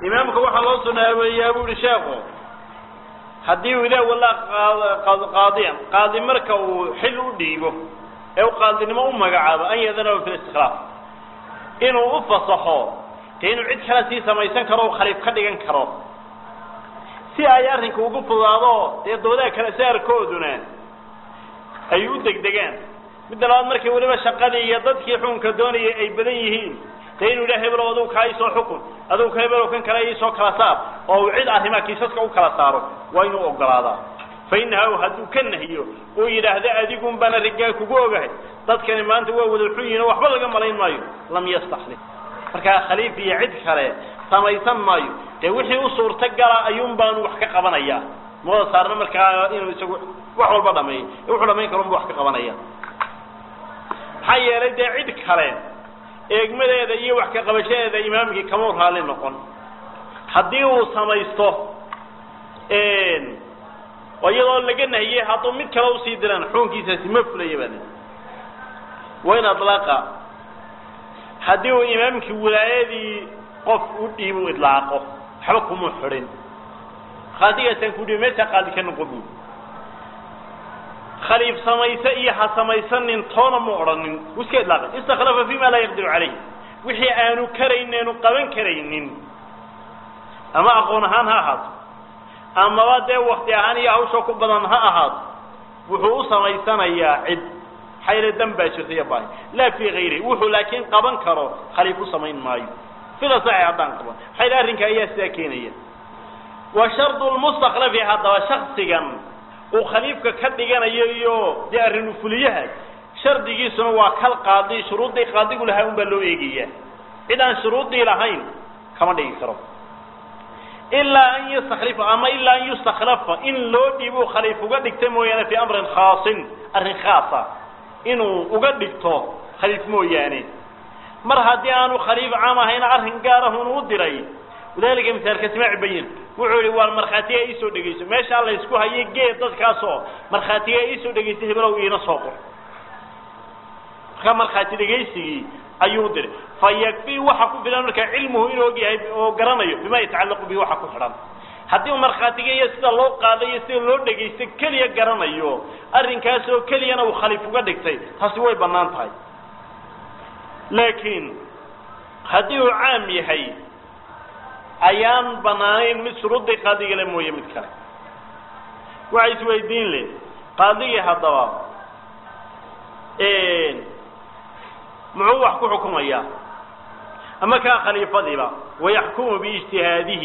imaamka waxaa loo sunaabeeyaa bu ihi sheekhu haddii uu ilah wallaa qaadiyan qaadi marka uu xil u dhiibo ee uu qaadinimo u magacaabo an yadanahu fi listiklaaf inuu u fasaxo dee inuu cid kale sii samaysan karo o khaliif ka dhigan karo si ay arrinka ugu fudaado dee doodaha kale saarkooduna ay u degdegaan midda labaad markii weliba shaqadii iyo dadkii xukunka doonayay ay badan yihiin dee inuu yidhaha hebelow adugu kaa isoo xukun adugu ka hebelow kan kale isoo kala saar oo uu cid arrimaa kiisaska u kala saaro waa inuu ogolaadaa fa inaha hadduu ka nahiyo uu yidhaahdo adigun baana rigaa kugu ogahay dadkani maanta waa wada xun yihin oo waxba laga malayn maayo lam yastaxlif markaa khaliif iyo cid kale samaysan maayo dee wixii u suurta gala ayuun baanu wax ka qabanaya mada saarna markaa inuu isagu wax walba dhameeyo wuxuu dhamayn karo unba wax ka qabanaya maxaa yeelay dee cid kale eegmadeeda iyo wax ka qabashadeeda imaamkii kamau raalli noqon haddii uu samaysto oo iyadoo laga nahiyey hadduu mid kale usii diraan xukunkiisaasi ma fulaya baa wayn adlaqa haddii uu imaamkii wilaayadii qof u dhiib u idlaaqo waxba kuma xidhin qaadigaasaan ku dhibi meeshaa qaadi ka noqon buuli khaliif samayse iyo ha samaysanin toona mu odhanin wuu iska idlaaqay istakhlafa fima laa yaqdiru calayh wixii aanu karaynin aanu qaban karaynin ama aqoon ahaan ha ahaato amaba dee wakti ahaan iyo hawsha ku badan ha ahaato wuxuu u samaysanayaa cid xayla dan baa jirta iyo baahi laa fii hayri wuxuu laakiin qaban karo khaliif u samayn maayo sida saxi haddaan qaban xayla arrinka ayaa sidaa keenaya wa shardu lmustakhlafi haddaba shaksigan uu khaliifka ka dhiganayo iyo dee arrinu fuliyaha shardigiisuna waa kal qaadi shuruuddii qaadigu lahaa un baa loo eegaya cid aan shuruuddii lahayn kama dhigi karo ilaa an yastaklifa ama ilaa an yustakhlafa in loo dhiibo khaliif uga dhigta mooyaane fii amrin khaasin arrin khaasa inuu uga dhigto khaliif mooyaane mar haddii aanu khaliif caam ahayna arrin gaarahun u diray wadalika misaalka simaaci bayin wuxuu yihi waar markhaatiga iisoo dhegayso meeshaa laysku hayo geed dadkaasoo markhaatiga iisoo dhegaysa hebelow iina soo qor markaa markhaati dhegaysigii ayuu diray fa yakfii waxa ku filan markaa cilmuhu inuu og yahay oo garanayo bima yatacallaqu bihi waxa ku xidhan haddii uu markhaatiga iyo sida loo qaadayo sida loo dhegaysto keliya garanayo arrinkaas oo keliyana uu khaliif uga dhigtay taasi way bannaan tahay laakiin haddii uu caam yahay ayaan banaanayn mid shuruuddii qaadigale mooye mid kale waxa isweydiin le qaadigii haddaba muxuu wax ku xukumayaa ama kaa khaliifadiiba wayaxkumu biijtihaadihi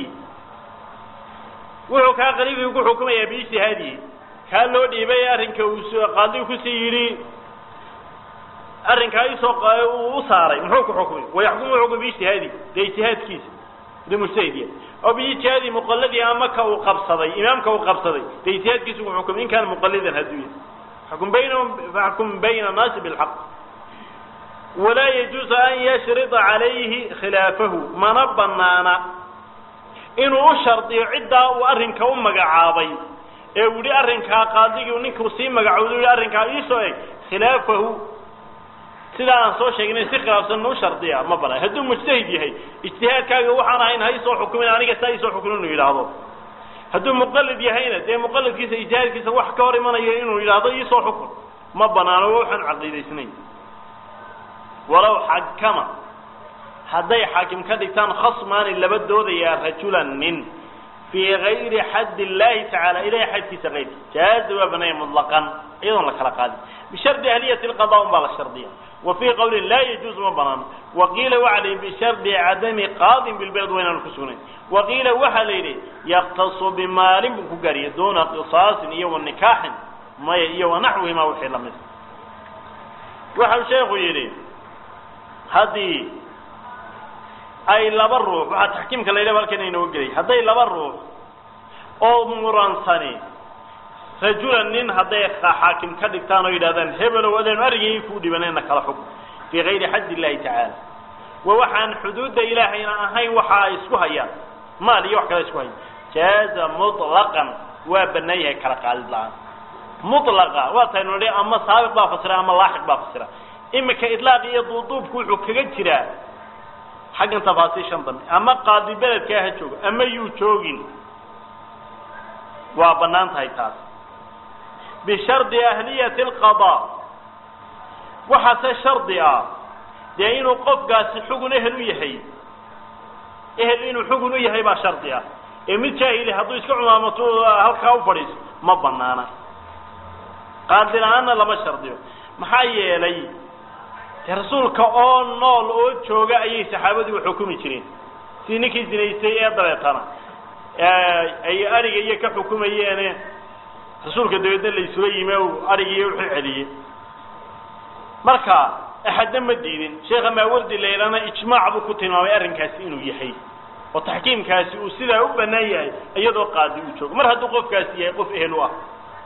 wuxuu kaa khaliifii ku xukumayaa biijtihaadihi kaa loo dhiibay arrinka uu qaadigu kusii yidhi arrinkaa isoo uu u saaray muxuu ku xukumay wayaxkumu xukm biijtihaadihi dee ijtihaadkiisa mujtahidiya oo biijtihaadi muqalladii ama ka uu qabsaday imaamka uu qabsaday dee ijtihaadkiisu ku xukumay in kaana muqallidan hadduu yahay xukm baynahum faxkum bayna annaasi bilxaq walaa yajuusu an yashrida calayhi khilaafahu mana banaana inuu u shardiyo ciddaa uu arrinka u magacaabay ee uu yihi arrinkaa qaadigii ninkuu sii magacowda yihi arrinkaa iisoo eg khilaafahu sidaa aan soo sheegnay si khilaafsan u shardiya ma banaan hadduu mujtahid yahay ijtihaadkaaga waxaan ahayn ha isoo xukumin aniga saa isoo xukumin inuu yidhaahdo hadduu muqallid yahayna dee muqallidkiisa ijtihaadkiisa wax ka hor imanayo inuu yidhaahdo iisoo xukun ma banaano waxaan caqiidaysnayn walow xakama hadday xaakim ka dhigtaan khasmaani laba doodayaa rajulan nin fii gayri xadd illaahi tacaala ilahay xadkiisa kayrki jaaza waa banaya mutlaqan iyadoon la kala qaadin bishardi ahliyati lqada un baa la shardiya wa fii qawlin laa yajuuzu ma banaano waqiila waxa la yidhi bishardi cadami qaadin bilbeled waynaanu ku sugnayn waqiila waxaa la yidhi yaktasu bimaalin buu ku gaariya duuna qisaasin iyo wa nikaaxin maya iyo wa naxwihima wixii lamid waxau sheekhu yidhi haddii ay laba ruux waxaa taxkiimka la yidhahba halkan inooga gelay hadday laba ruux oo muransani rajulan nin hadday xaakim ka dhigtaan oo yidhahdaan hebelow adeenu arrigii kuu dhibanayna kala xukm fii gayri xadd illahi tacaala wa waxaan xuduudda ilaahayna ahayn waxa ay isku hayaan maal iyo wax kale isku hayan jaaza mutlaqan waa banaan yahay kala qaadid la-aan mutlaqa waa taynu nidhi ama saabiq baa fasira ama laaxiq baa fasira imika idlaaq iyo duuduubku wuxuu kaga jiraa xaggan tafaasiishan dambe ama qaadi beledkaa ha joogo ama yuu joogin waa bannaan tahay taas bishardi ahliyati alqadaa waxaase shardi ah dee inuu qofkaasi xugun ehel u yahay ehel inuu xugun u yahay baa shardi ah ee mid jaahili hadduu iska cumaamato halkaa u fadhiiso ma banaana qaadi la-aanna lama shardiyo maxaa yeelay dee rasuulka oo nool oo jooga ayay saxaabadu xukumi jireen sidii ninkii zinaystay ee dabeetana ay ariga iyo ka xukumayeene rasuulka dabeedna la isula yimi o arigiiyo wuxuu celiyey marka axadna ma diidin sheekha maawardi laylana ijmaac buu ku tilmaamay arrinkaasi inuu yahay oo taxkiimkaasi uu sidaa u bannaan yahay iyadoo qaadi uu joogo mar hadduu qofkaasi yahay qof ehel u ah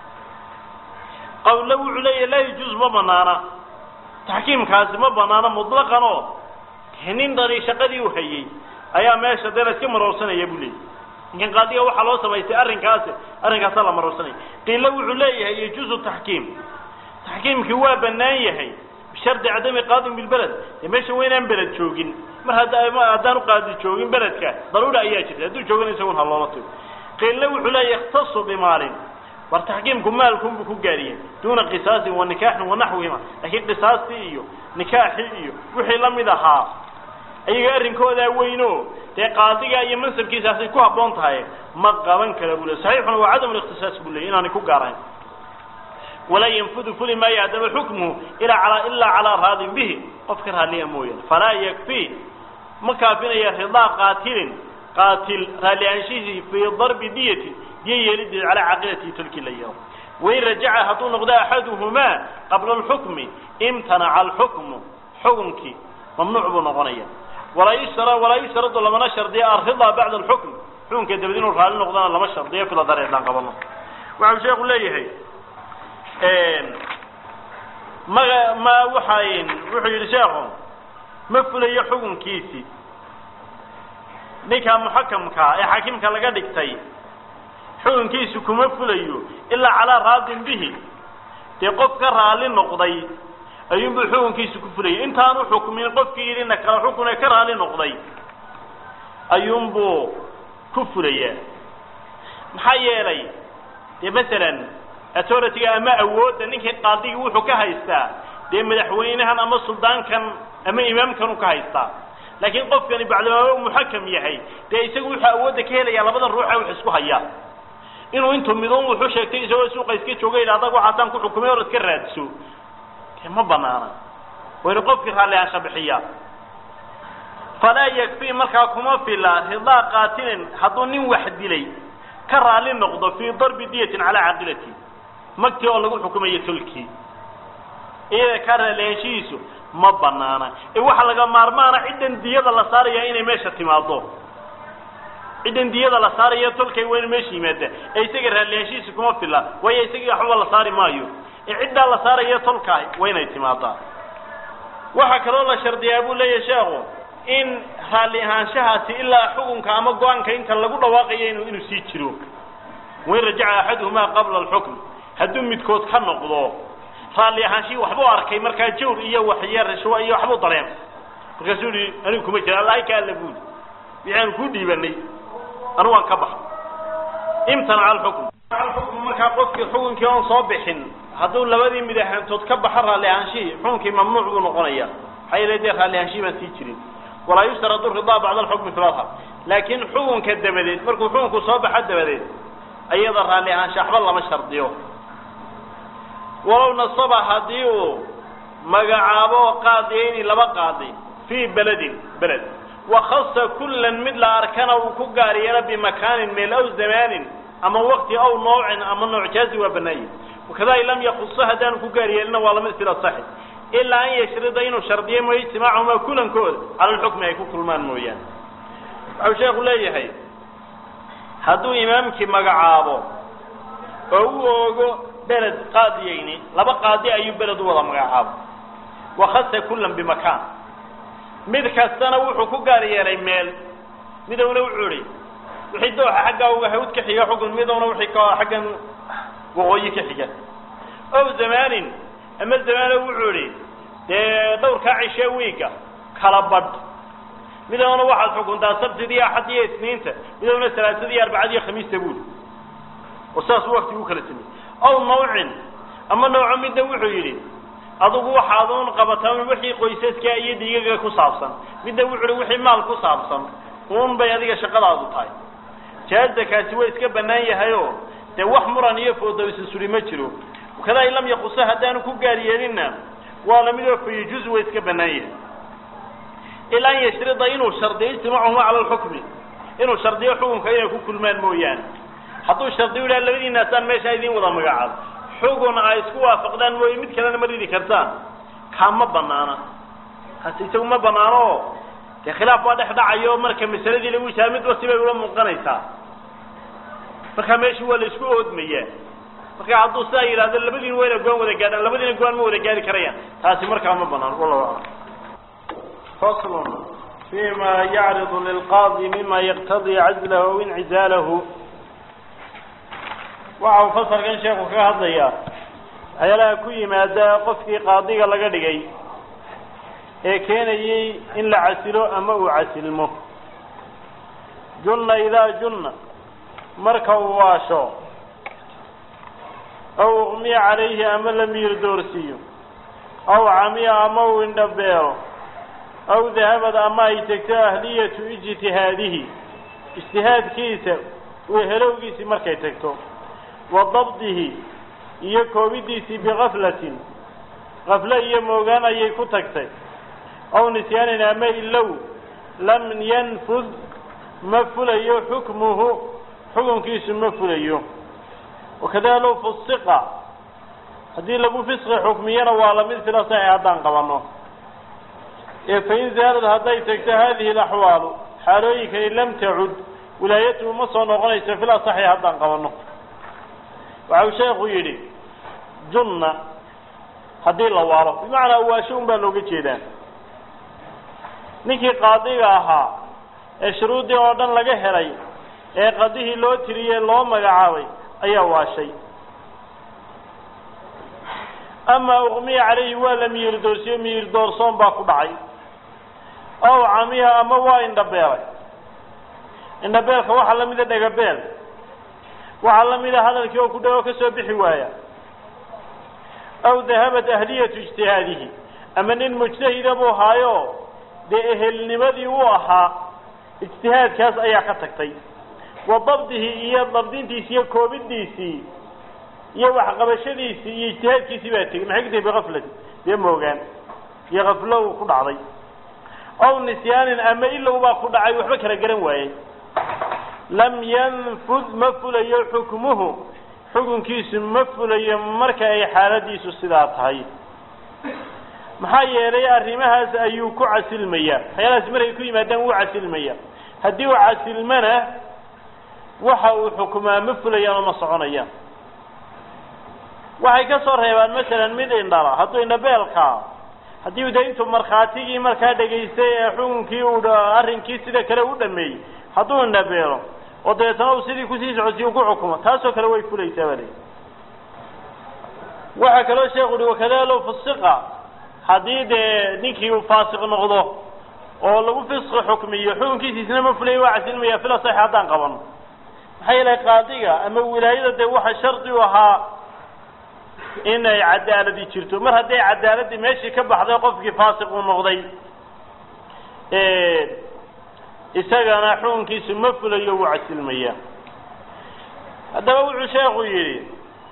qawle wuxuu leeyahy laa yajuuz ma banaana taxkiimkaasi ma banaana mutlaqan oo nin dhani shaqadii u hayey ayaa meesha dee la iska maroorsanaya buu leeyay ninkan qaadiga waxaa loo samaystay arrinkaasi arrinkaasaa la maroorsanaya qiilo wuxuu leeyahay yajuuzu taxkiim taxkiimkii waa bannaan yahay bishardi cadami qaadin bilbeled dee meesha waa inaan beled joogin mar hadda haddaanu qaadi joogin beledka daruura ayaa jirta hadduu joogana isagun ha loola tago qiilna wuxuu leeyahy ikhtasu bimaalin war taxkiimku maalkunbuu ku gaariyay duuna qisaasin wa nikaaxin wa naxwihima laakiin qisaastii iyo nikaaxii iyo wixii la mid ahaa ayaga arrinkoodaa weyno dee qaadiga iyo mansabkiisaasay ku habboon tahay ma qaban kara buu le saxiixuna waa cadam likhtisaas buu leeyay inaanay ku gaarahayn walaa yanfudu fuli maayo haddaba xukmuhu ilaa alaa ilaa calaa raadin bihi qofka raalliya mooyaane falaa yakfi ma kaafinaya ridaa qaatilin qaatil raalli aanshihiisii fii darbi diyati diyo yeelideed calaa caqilatihi tolkii la yeelo wain rajaca hadduu noqdo axaduhumaa qabla alxukmi imtanaca alxukmu xukunkii mamnuuc buu noqonaya walaa yushra walaa yushradu lamana shardiya alridaa bacda alxukm xukunka dabadi inuu raalli noqdana lama shardiyo fila dareedaan qabano waxau sheeku leeyahay maga ma waxay wuxuu yidhi sheekhu ma fulayo xukunkiisii ninka muxakamkaa ee xaakimka laga dhigtay xukunkiisu kuma fulayo ilaa calaa raadin bihi dee qof ka raalli noqday ayuunbuu xukunkiisu ku fulayay intaanu xukmin qofkii yidhina kala xukun ee ka raalli noqday ayuunbuu ku fulayaa maxaa yeelay dee masalan authority-ga ama awoodda ninkii qaadigii wuxuu ka haystaa dee madaxweynahan ama suldaankan ama imaamkanu ka haystaa laakiin qofkani bacdamaaba muxakam yahay dee isagu wuxuu awoodda ka helayaa labadan ruuxa wax isku hayaa inuu intuu midoon wuxuu sheegtay isagoo suuqa iska jooga yidha adag waxaasaan ku xukumay or iska raadso dee ma banaana waynu qofkii raalli aansha bixiyaa falaa yakfi markaa kuma fila ridaa qaatilin hadduu nin wax dilay ka raalli noqdo fii darbi diyatin calaa caqilati magtii oo lagu xukumayo tolkii iyada ka raalliaanshihiisu ma banaana ee waxaa laga maarmaana ciddan diyada la saaraya inay meesha timaado ciddan diyada la saaraya tolkay waa inu meesha yimaada ee isaga raalliaanshihiisu kuma fila waayo isagii waxba la saari maayo ee ciddaa la saaraya tolkaah waa inay timaadaa waxaa kaloo la shardiyaa buu leeyahay sheekhu in raalli ahaanshahaasi ilaa xukunka ama go-aanka inta lagu dhawaaqayo inu inuu sii jiro wain rajaca axaduhumaa qabla alxukm hadduu midkood ka noqdo raalli ahaanshihii waxbuu arkay markaa jawr iyo waxyo rishwo iyo waxbuu dareen markaasuu yihi anigu kuma jira allahay ka alla buuli waxaanu kuu dhiibanay anigu waan ka baxa imtanaca alxukm alxukm markaa qofkii xukunkii oon soo bixin hadduu labadii mid ahaantood ka baxo raalli ahaanshihii xukunkii mamnuuc buu noqonaya maxaa yeele dee raalli ahaanshihii baan sii jirin walaa yushtaradu ridaa bacda alxukmi fi ladhar laakiin xukunka dabadeed markuu xukunku soo baxo dabadeed ayada raalli ahaansha waxba lama shardiyo walow nasaba haddii uu magacaabo qaadiyayni laba qaadi fii beledin beled wakhasa kullan mid la arkana uu ku gaar yeelo bimakaanin meel aw zamaanin ama waqti aw noocin ama nooc jaazi waa banaanye wakada in lam yakuso haddaanu ku gaar yeelina waa lamid sila saxi ilaa an yashrida inuu shardiyo mooye ijtimaacuhumaa kulankooda cala lxukmi ay ku kulmaan mooyaane waxau sheekhu leeyahay hadduu imaamkii magacaabo oo u oogo beled qaadiyayni laba qaadi ayuu beled u wada magacaabo wakhasa kullan bimakaan mid kastana wuxuu ku gaar yeelay meel midowna wuxuu ihi wixii dooxa xaggaa uga hawd ka xiga xukun midowna wixii ka xaggan waqooyi ka xiga ow zamaanin ama zamaano wuxuu idhi dee dhowrkaa cishe wiiga kala badh midowna waxaad xukuntaa sabtida iyo axad iyo isniinta midowna salaasada iyo arbacada iyo khamiista buuli oo sidaas wakti u kala sameyey aw nawcin ama nooco midna wuxuu yidhi adugu waxaad un qabataa wixii qoysaska iyo dhiigaga ku saabsan midna wuxuu hi wixii maal ku saabsan un bay adiga shaqadaadu tahay jaaza kaasi waa iska bannaan yahay oo dee wax muran iyo foodawisa suri ma jiro kadaa in lam yaqusa haddaanu ku gaar yeelinna waa lamid oo fayajuz waa iska bannaan yahay ilaa an yashrida inuu shardiyo ijtimaacuhuma cala alxukmi inuu shardiyo xukunka inay ku kulmaan mooyaane hadduu shardiyo idhaha labadiinaasaan meeshaa idiin wada magacaabo xugun ay isku waafaqdaan mooye mid kalena ma ridi kartaan kaa ma banaana kaasi isagu ma banaano oo dee khilaaf baa dhex dhacayo marka masaladii lagu ishaa midba sibay ula muuqanaysaa marka meesha waa la isku oodmayaa marka hadduu sidaa yidhahdo labadiina wayna goan wada gaadhaan labadiina goan ma wada gaari karayaan taasi markaa ma banaan wallahu aclam fasl fima yacridu lilqaadi mima yaqtadii cazlahu aw incizaalahu waxa uu fasalkan sheeku kaga hadlayaa waxyaalaha ku yimaada qofkii qaadiga laga dhigay ee keenayey in la casilo ama uu casilmo junna idaa junna marka uu waasho aw uqmiya calayhi ama la miir doorsiiyo aw camiya ama uu indhabeelo aw dahabad ama ay tegto ahliyatu ijtihaadihi ijtihaadkiisa helowgiisii markay tagto wa dabdihi iyo koobidiisii bikaflatin kafle iyo moogaan ayay ku tagtay aw nisyaanin ama ilow lam yanfud ma fulayo xukmuhu xukunkiisu ma fulayo wakada low fusiqa haddii lagu fisqi xukmiyana waa lamid sila saxi haddaan qabanno ee fain zaalad hadday tagto hadihi alaxwaalu xaalooyinkani lam tacud wilaayatuhu ma soo noqonayso fil asaxi haddaan qabanno waxa uu sheekhu yidhi junna haddii la waalo bimacnaa waasho un baa looga jeedaa ninkii qaadiga ahaa ee shuruuddii oo dhan laga helay ee qadihii loo tiriyey loo magacaabay ayaa waashay amaa uqmiya calayhi waa la miyir doorsiyo miyir doorsoon baa ku dhacay ow camiha ama waa indhabeelay indhabeelka waxaa la mida dhegabeel waxaa la mida hadalkii oo ku dhago ka soo bixi waaya aw dahabat ahliyatu ijtihaadihi ama nin mujtahida buu haayo dee ehelnimadii uu ahaa ijtihaadkaas ayaa ka tagtay wa dabdihi iyo dabdintiisi iyo koobidiisii iyo waxqabashadiisii iyo ijtihaadkiisii baa tegey maxay ku tahay bikaflati dee moogaan iyo kaflow ku dhacday ow nisyaanin ama ilow baa ku dhacay waxba kala garan waayey lam yanfud ma fulayo xukmuhu xukunkiisu ma fulayo marka ay xaaladiisu sidaa tahay maxaa yeelay arrimahaas ayuu ku casilmayaa waxyaalahaas markay ku yimaadaan wuu casilmaya haddii uu casilmana waxa uu xukumaa ma fulayaan oo ma soconayaan waxay ka soo reebaan masalan mid indhala hadduu indhabeelkaa haddii u de intuu markhaatigii markaa dhegaystay ee xukunkii uu arrinkii sida kale u dhameeyey hadduu indhabeelo oo dabeetana uu sidii kusii socodsiy u ku xukumo taasoo kale way fulaysaa baa leyi waxaa kaloo sheekhu uhi wakada low fusiqa haddii dee ninkii uu faasiq noqdo oo lagu fisqi xukmiyo xukunkiisa isna ma fulaya waa casilmaya fila sax haddaan qabano maxaa yeelay qaadiga ama wilaayada dee waxa shardi u ahaa inay cadaaladi jirto mar hadday cadaaladii meeshii ka baxday qofkii faasiq uu noqday isagana xukunkiisu ma fulayo wuu casilmaya haddaba wuxuu sheekhu yidhi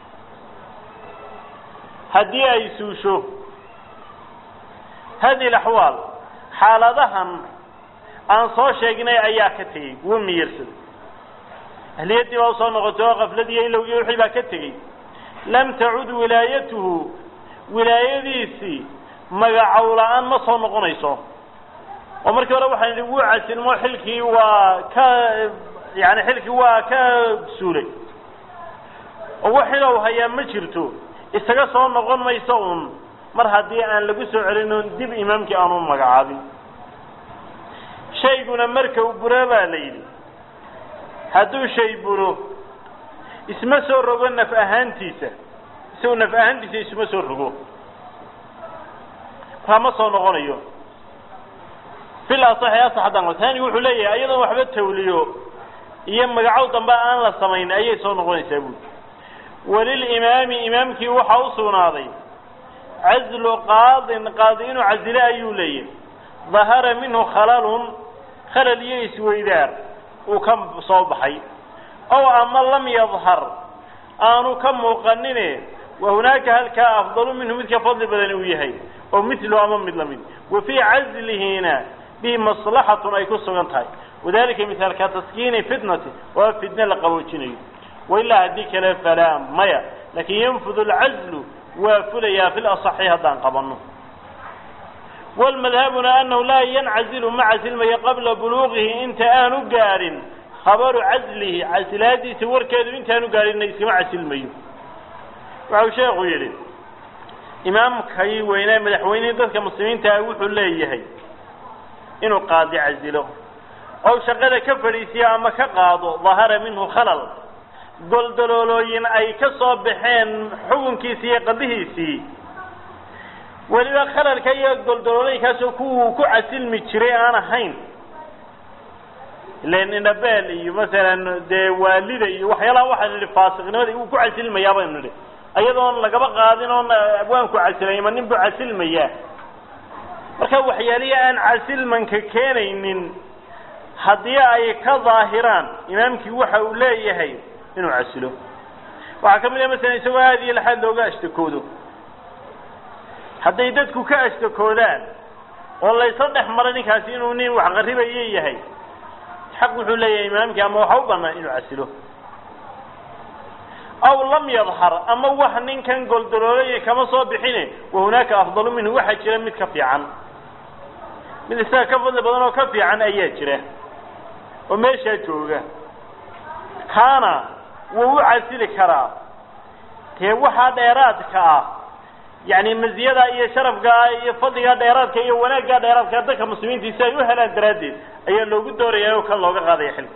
haddii ay suusho hadihi alaxwaal xaaladahan aan soo sheegnay ayaa ka tegey wuu miyirsaday ahliyaddii baa usoo noqotay oo kafladiiyo ilowgii wixii baa ka tegey lam tacud wilaayatuhu wilaayadiisii magacow la-aan ma soo noqonayso oo markii hore waxaan idhi wuu casilmo xilkii waa ka yani xilkii waa ka suulay oo wax xilow hayaa ma jirto isaga soo noqon mayso un mar haddii aan lagu soo celin oon dib imaamkii aanu magacaabin shayguna marka uu buro baa la yidhi hadduu shay buro isma soo rogo naf ahaantiisa isagu naf ahaantiisa isuma soo rogo markaa ma soo noqonayo fil asaxi asax haddaan taani wuxuu leeyahay iyadoon waxba tawliyo iyo magacow dambe aan la samayn ayay soo noqonaysaa buuli walilimaami imaamkii waxaa u sugnaaday cazlu qaadin qaadi inuu casile ayuu leeyahay dahara minhu khalalun khalal iyo isweydaar uu ka soo baxay ow ama lam yadhar aanu ka muuqanine wa hunaaka halkaa afdalu minhu mid ka fadli badan uu yahay oo milu ama mid lamid wa fii cazlihiina bihi maslaxatun ay ku sugan tahay wadalika mithaalka taskiini fitnati waa fitne la qaboojinayo wailaa haddii kale falaa maya lakin yanfudu alcazlu waa fulayaa fi lasaxi haddaan qabanno walmadhabuna anahu laa yancazilu ma casilmayo qabla buluuqihi inta aanu gaadhin khabaru caslihi casilaadiisa warkeedu intaanu gaadhinna iskama casilmayo waxau sheekhu yidhi imaamkay weynaa madaxweynihii dadka muslimiinta ah wuxuu leeyahay inuu qaadi casilo ow shaqada ka fadhiisiyo ama ka qaado dahara minhu khalal goldaloolooyin ay ka soo baxeen xukunkiisii iyo qadihiisii weliba khalalka iyo goldaloolooyinkaasoo kuwuu ku casilmi jiray aan ahayn ilan indhabeel iyo masalan dee waalida iyo waxyaalaha waxaan nidhi faasiqnimada uu ku casilmayaa baynu nidhi ayadoon lagaba qaadin oon abwaanku casilay ma nin buu casilmayaa marka waxyaalihi aan casilmanka keenaynin haddii ay ka daahiraan imaamkii waxa uu leeyahay inuu casilo waxaa ka mid ah masalan isagoo aada iyo laxaad looga ashtakoodo hadday dadku ka ashtakoodaan oo laysla dhex maro ninkaasi inuu nin wax qarribaye yahay xaq wuxuu leeyahay imaamkii ama waxa u banaan inuu casilo aw lam yadhar ama wax ninkan goldaloolaya kama soo bixine wa hunaaka afdalu minhu waxaa jira mid ka fiican mid isaga ka fadli badan oo ka fiican ayaa jira oo meeshaa jooga kaana wuu u casili karaa dee waxaa dheeraadka ah yacni maziyada iyo sharafka iyo fadliga dheeraadka iyo wanaagga dheeraadka dadka muslimiinta si ay u helaan daraaddeed ayaa loogu doorayaa oo kan looga qaadaya xilka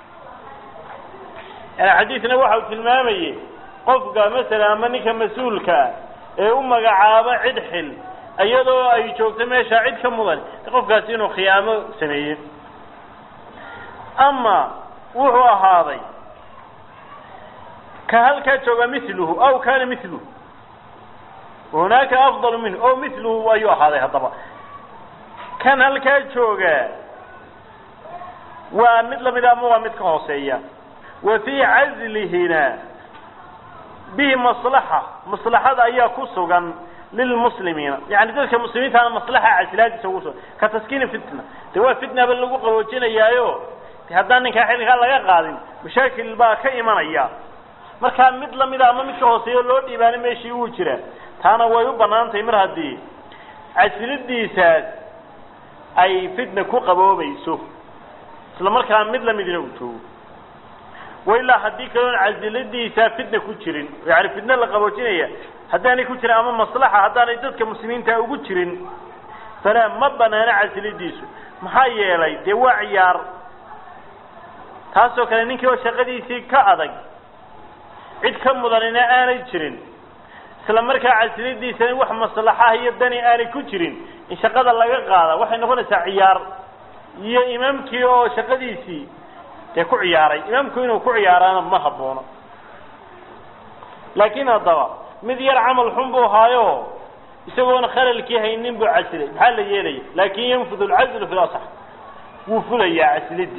yani xadiidna waxa uu tilmaamayey qofka masalan ama ninka mas-uulkaa ee u magacaabo cid xil iyadoo ay joogto meesha cid ka mudan qofkaasi inuu khiyaamo sameeye ama wuxuu ahaaday ka halkaa jooga miluhu aw kana miluhu hunaaka afdalu minhu o miluhu ayuu ahaaday haddaba kan halkaa jooga waa mid lamida ama waa mid ka hooseeya wa fii cazlihina bihi maslaxa maslaxada ayaa ku sugan lilmuslimiina yani dadka muslimiintaana maslaxa casilaadiisa ugu sugan ka taskiini fitna de waa fitnaba lagu qaboojinayaayo de haddaan ninkaa xilkaa laga qaadin mashaakil baa ka imanaya markaa mid lamida ama mid ka hooseeyo loo dhiibaana meeshii uu jira taana way u banaan tahay mar haddii casilidiisaas ay fitna ku qaboobayso isla markaa mid lamidina uu joogo wailaa haddii kaloon casiladiisa fitna ku jirin yani fitna la qaboojinaya haddaanay ku jirin ama maslaxa haddaanay dadka muslimiinta ugu jirin falaa ma banaano casilidiisu maxaa yeelay dee waa ciyaar taasoo kale ninkii oo shaqadiisii ka adag cid ka mudanina aanay jirin isla markaa casiladiisana wax maslaxaha iyo dani aanay ku jirin in shaqada laga qaada waxay noqonaysaa ciyaar iyo imaamkii oo shaqadiisii dee ku ciyaaray imaamku inuu ku ciyaaraana ma haboono laakiin haddaba mid yar camal xun buu haayo isagoona khalalkii haynin buu casilay maxaa la yeelaya laakin yanfud alcazlu fi lasax wuu fulayaa casilidii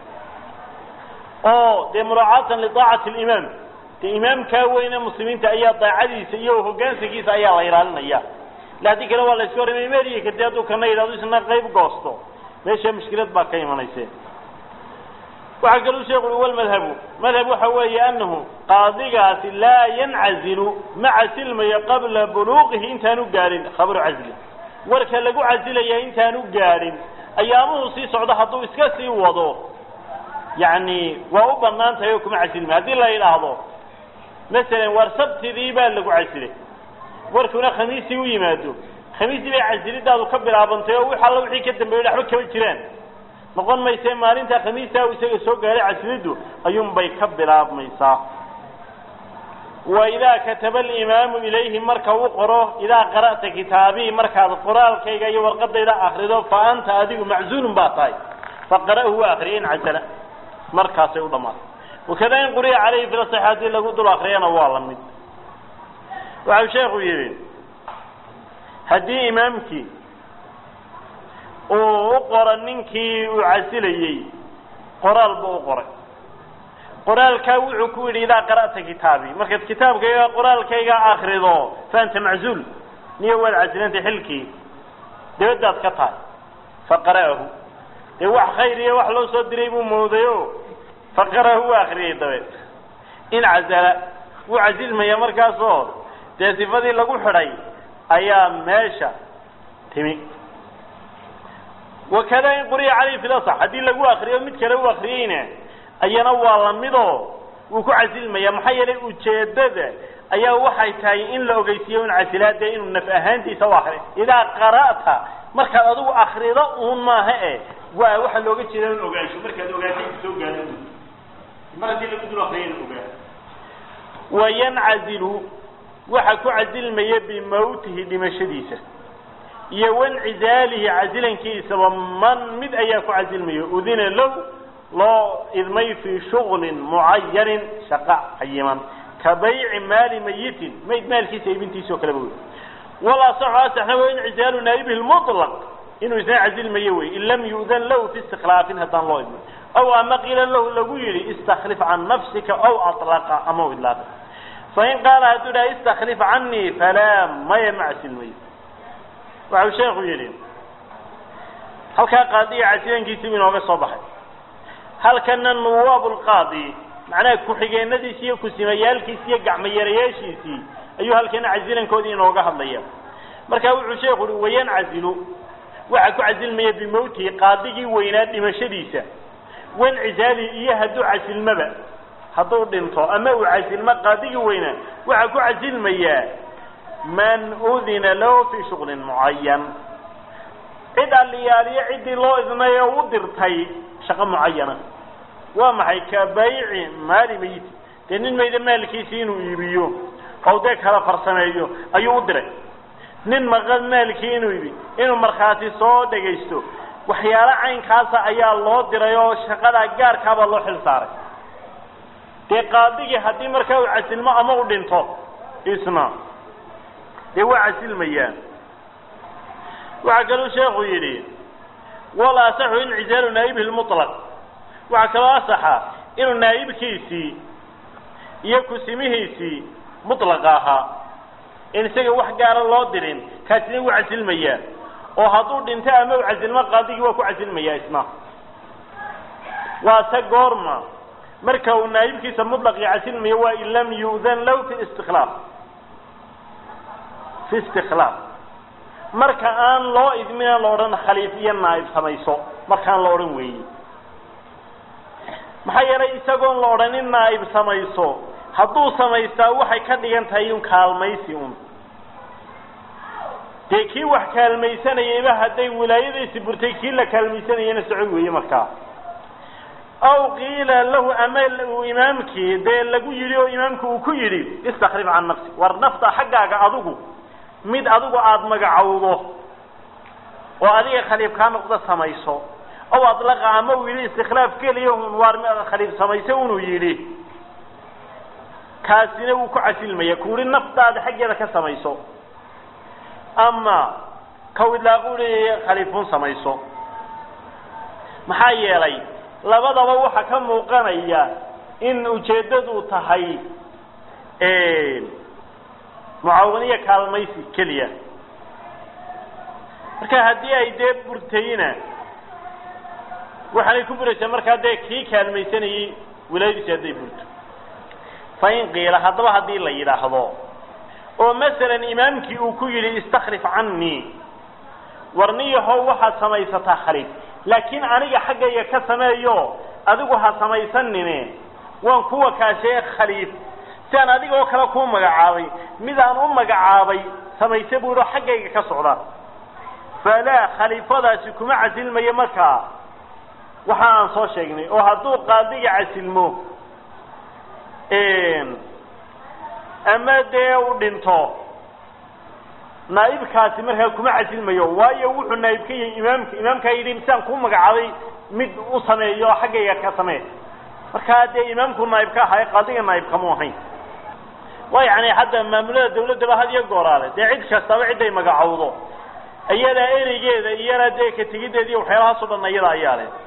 oo dee muraacaatan lidaacati limaam dee imaamkaa weyne muslimiinta ayaa daacadiisa iyo hoggaansankiisa ayaa la ilaalinaya ila haddii kale waa la iska horremay meriya kadib hadduu kana yidhahdo isna qayb goosto meesha mushkilad baa ka imanayse waxaa kaluu sheekhu ui walmadhabu madhab waxa weeye anahu qaadigaasi laa yancazilu ma casilmayo qabla buluuqihi intaanu gaadhin khabru casli warka lagu casilaya intaanu gaadhin ayaamuhu sii socdo hadduu iska sii wado yani waa u banaan tahay oo kuma casilmayo haddii la yidhaahdo masalan war sabtidii baa lagu casilay warkuna khamiistii u yimaado khamiistii bay casilidaadu ka bilaabantay oo wix alla wixii ka dambeeyey waxba kama jiraan noqon mayse maalinta khamiista u isaga soo gaaray casiliddu ayuunbay ka bilaabmaysaa waidaa kataba alimaamu ilayhi marka uu qoro idaa qara'ta kitaabii markaad qoraalkayga iyo warqadayda akrido fa anta adigu maczuulun baa tahay faqara'hu waa akriya in casala markaasay u dhammaatay wakada in quriya calayhi filasax haddii lagu dul akriyana waa la mid waxau sheekhu yidhi haddii imaamkii uu u qoro ninkii uu casilayey qoraal buu u qoray qoraalkaa wuxuu ku yidhi idaa qara'ta kitaabii markaad kitaabkayga qoraalkayga akrido fa anta maczuul niyo waad casilantay xilkii dabadaad ka tahay faqara'ahu dee wax khayr iyo wax loo soo diray buu mooday o faqara'ahu waa akriyay dabeed in casala wuu casilmaya markaasoo dee sifadii lagu xidhay ayaa meesha timi wakada in quriya calayhi fi lasax haddii lagu akriyo mid kale u akriyeyna ayana waa lamidoo wuu ku casilmaya maxaa yeelay ujeedada ayaa waxay tahay in la ogeysiiyo in casilaade inuu naf ahaantiisa u akriyo idaa qara'ta markaad adigu akrido uun maaha e waa waxaa looga jeeda in ogaansho markaad ogaatay soo gaado mar haddii lagu dul akriyo in ogaa wayancazilu waxa ku casilmaya bimawtihi dhimashadiisa iyo wancizaalihi casilankiisaba man mid ayaa ku casilmaya udina low loo idmay fii shuglin mucayanin shaqa cayiman ka bayci maali mayitin mayd maalkiisa iibintiisa oo kaleba wey walasaxu asaxna wa incizaalu naa'ibihi lmutlaq inuu isna casilmayo wey in lam yu'dan lahu fi istiklaafin haddaan loo idmin aw ama qiila lahu lagu yidhi istakhlif can nafsika aw alaqa ama u idlaaqa fain qaala hadduu dhaha istakhlif canii falaa maya ma casilmayo waxau sheekhu yidhi halkaa qaadiga casilankiisibu inooga soo baxay halkana nuwaab lqaadi macnaha ku-xigeenadiisi iyo kusimayaalkiisi iyo gacmayarayaashiisii ayuu halkana casilankoodii inooga hadlaya marka wuxuu sheekhu uhi wayancazilu waxaa ku casilmaya bimowtihi qaadigii weynaa dhimashadiisa wancizaali iyo hadduu casilmaba hadduu dhinto ama uu casilmo qaadigii weynaa waxaa ku casilmayaa man udina lahu fii shuglin mucayan cid alliyaaliyo ciddii loo idnay oo u dirtay shaqo mucayana waa maxay ka bayci maali mayit dee nin mayda maalkiisi inuu iibiyo oo dee kala farsameeyo ayuu u diray nin maqan maalkii inuu iibi inuu markhaati soo dhegaysto waxyaalo caynkaasa ayaa loo diray oo shaqadaa gaarkaabaa loo xil saaray dee qaadigii haddii markaa uu casilmo ama u dhinto isna dee waa casilmayaan waxaa kaluu sheekhu yidhi wal asaxu incizaalu naa'ibihi lmutlaq waxaa kaloo asaxa inuu naa'ibkiisii iyo kusimihiisii mutlaqa ahaa in isaga wax gaara loo dirin kaasina wuu casilmayaa oo hadduu dhinto ama u casilmo qaadigii waa ku casilmayaa isna waa se goorma marka uu naa'ibkiisa mutlaqii casilmayo waa in lam yu'dan lahu fi istiklaaf fi istikhlaaf marka aan loo idmina la odhan khaliif iyo naa'ib samayso markaan la odhan weeye maxaa yeelay isagoon la odhanin naa'ib samayso hadduu samaystaa waxay ka dhigan tahay un kaalmaysi un dee kii wax kaalmaysanayayba hadday wilaayadiisi burtay kii la kaalmaysanayana socod weeye markaa aw qiila lahu ama uu imaamkii dee lagu yidhi oo imaamku uu ku yidhi istakhlif can nafsi war nafta xaggaaga adigu mid adigu aada magacowdo oo adiga khaliif kaa noqda samayso ow adlaqa ama uu yidhi istikhlaaf keliya un waar khaliif samayso unuu yidhi kaasina wuu ku casilmaya ku yihi naftaada xaggeeda ka samayso ama kaw idlaaqu yihi khaliifun samayso maxaa yeelay labadaba waxaa ka muuqanaya in ujeeddadu tahay mucaawaniya kaalmaysi keliya marka haddii ay dee burtayna waxaanay ku buraysaa markaa dee kii kaalmaysanayey wilaayadiisi hadday burto fa in qiila haddaba haddii la yidhaahdo oo masalan imaamkii uu ku yidhi istakhlif canii warniyahow waxaad samaysataa khaliif laakiin aniga xaggayga ka sameeyo adigu ha samaysanine waan kuwa kaashee khaliif si aan adiga oo kale kuu magacaabay mid aan u magacaabay samayse buu yidhi xaggayga ka socda falaa khaliifadaasi kuma casilmayo markaa waxa aan soo sheegnay oo hadduu qaadiga casilmo ama dee uu dhinto naa'ibkaasi markaa kuma casilmayo waayo wuxuu naa'ib ka yahay imaamka imaamkaa yidhi misaan kuu magacaabay mid u sameeyo xaggayga ka samee markaa dee imaamku naa'ib ka ahaa qaadiga naa'ib kamu ahayn waa yani hadda maamulada dawladdaba had iyo gooraale dee cid kastaba ciday magacowdo iyadaa ereygeeda iyana dee ka tegideeda iyo waxyaalahaasoo dhan iyada ayaa leh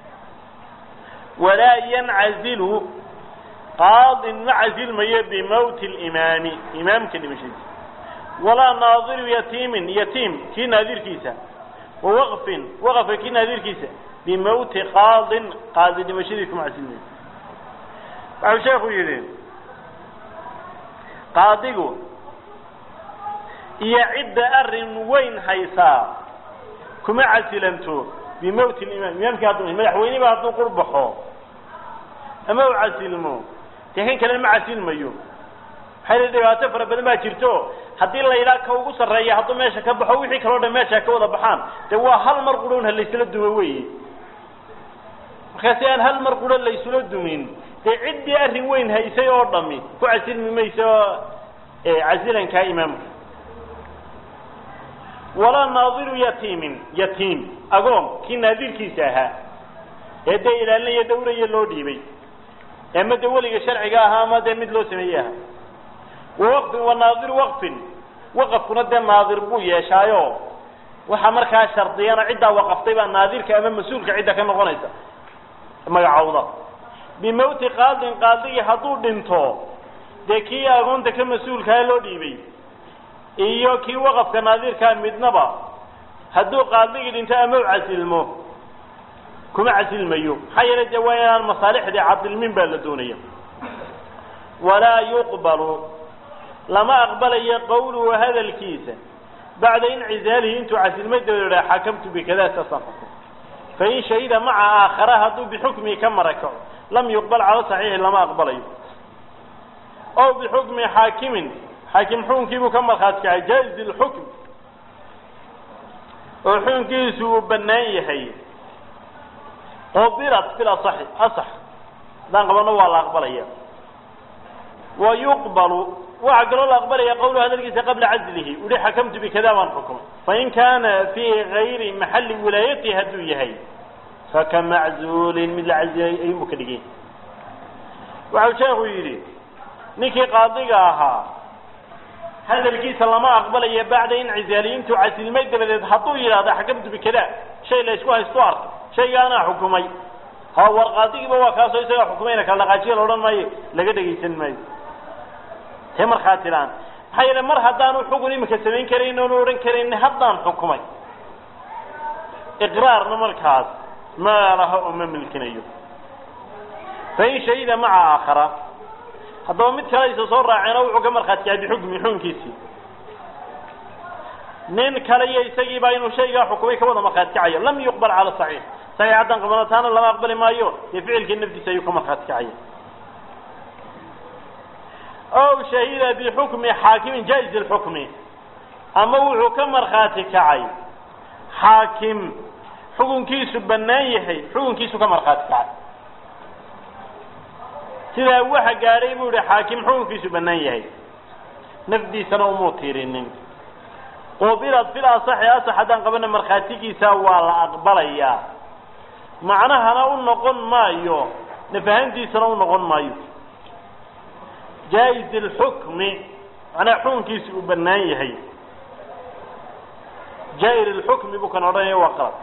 walaa yancazilu qaadin ma casilmayo bimawti limaami imaamka dhimashadiisa walaa naadiru yatiimin yatiim kii naadirkiisa wa waqfin waqafka kii naadirkiisa bimawti qaadin qaadi dhimashadii kuma casilmayo waxuu sheekhu yidhi qaadigu iyo cidda arrin weyn haysaa kuma casilanto bimawti limaam imaamkii hadduu madaxweyneba hadduu qurbaxo ama u casilmo dee kan kalena ma casilmayo maxay li dhibaato fara badan baa jirto haddii la yidhaha ka ugu sarreeya hadduu meesha ka baxo wixii kaloo dhan meesha ka wada baxaan dee waa hal mar qudhown ha laysla dumo weye markaasi aan hal mar qudho laysula dumin dee ciddii arrin weyn haysay oo dhami ku casilmi mayso casilankaa imaamka walaa naadiru yatiimin yatiim agoon kii naadirkiisa ahaa ee dee ilaalinaya dawraya loo dhiibay ama dee weliga sharciga ahaa ama dee mid loo sameeyey ahaa wawaqfin wa naadiru waqfin waqafkuna dee naadir buu yeeshaayo waxaa markaa shardiyana ciddaa waqaftay baa naadirka ama mas-uulka cidda ka noqonaysa magacowda bimawti qaadin qaadigii hadduu dhinto dee kii agoonta ka mas-uulkaa loo dhiibay iyo kii waqafka naadirkaa midnaba hadduu qaadigii dhinto ama u casilmo kuma casilmayo maxaa yeelay dee waa inaan masaalixdii cadilmin baa la doonaya walaa yuqbalu lama aqbalayo qawluhu hadalkiisa bacda incizaalihi intuu casilmay dabadeedha xakamtu bikada saasaan xukum fain shahida maca aakhara hadduu bixukmihi ka marakaco lam yuqbal cala saxiixi lama aqbalayo ow bixukmi xaakimin xaakim xukunkiibuu ka markhaati kacay jaa'iz lxukm oo xukunkiisu uu bannaan yahay qubirat fil asaxi asax haddaan qabano waa la aqbalaya wa yuqbalu waxaa kaloo la aqbalaya qawlu hadalkiisa qabla caslihi uhi xakamtu bikada baan xukumay fain kaana fii gayri maxalli wilaayatihi hadduu yahay faka maczuulin mid la cazilay ayuunbu ka dhigay waxau sheekhu yidhi ninkii qaadiga ahaa hadalkiisa lama aqbalayo bacda incizaali intuu casilmay dabadeed hadduu yidhahdo xakamtu bikada shay la ysku haysto arkay shaygaanaa xukumay ha war qaadigiiba waa kaasoo isagaa xukumayna kala dhaqaajiya la odhan maayo laga dhegaysan maayo tee markhaati la-aan maxaa yeele mar haddaanu xugun iminka samayn karayn oonu odhan karayn haddaan xukumay iqraarna markaas ma laha oo ma milkinayo fain shahida maca aakhara haddaba mid kale isa soo raaceen oo wuxuu ka markhaati kacay bixukmi xukunkiisii nin kale iyo isagiibaa inuu shaygaa xukumay ka wada markhaati kacayo lam yuqbal cala saxiix saxiix haddaan qabano taana lama aqbali maayo dee ficilkii naftiisa ayuu ka markhaati kacaya ow shahida bixukmi xaakimin jaa'iz lxukmi ama wuxuu ka markhaati kacay xaakim xukunkiisu bannaan yahay xukunkiisu ka markhaati kacay sidaa waxa gaadhay buu yihi xaakim xukunkiisu bannaan yahay nafdiisana umuu tiirinin qubilad fil asaxi asax haddaan qabana markhaatigiisa waa la aqbalayaa macnahana u noqon maayo nafahantiisana u noqon maayo jaa'iz lxukmi macnaha xukunkiisa uu bannaan yahay jaa'ir lxukmi buu kan odhanaya waa qalad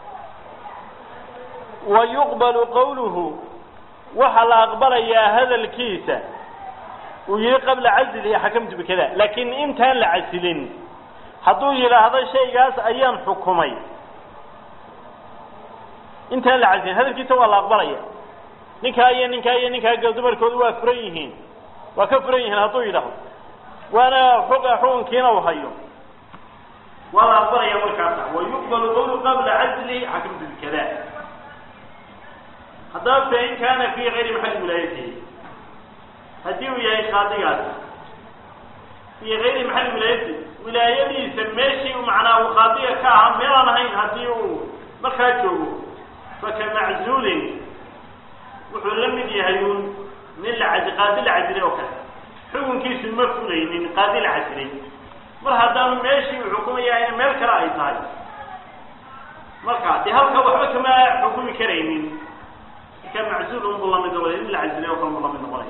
wa yuqbalu qawluhu waxaa la aqbalayaa hadalkiisa uu yihi qabla caslihi xakamtu bikada laakiin intaan la casilin hadduu yidhaahdo shaygaas ayaan xukumay intaan la casilin hadalkiisa waa la aqbalaya ninkaa iyo ninkaa iyo ninkaa gal dumarkoodu waa furan yihiin waa ka furan yihiin hadduu yidhaahdo waana xuga xukunkiina u hayo waa la aqbalaya markaasa wa yuqbalu qawlu qabla caslihi xakamtu bikada haddaba fain kaana fi gayri maxalli wilaayatihi haddii uu yahay qaadigaas fii gayri maxalli wilaayatihi wilaayadiisa meeshii macnaa uu qaadiga ka ahaa meelaan ahayn haddii uu markaa joogo faka maczuulin wuxuu la mid yahay un nin la cadi qaadi la cadilay oo kale xukunkiisu ma fulaynin qaadi la casilay mar haddaanu meeshii uu xukumayahay meel kale ay tahay marka dee halka waxba kama xukumi karaynin marka macsuul unbuu lamid noqonaya in la casilay oo kale buu lamid noqonaya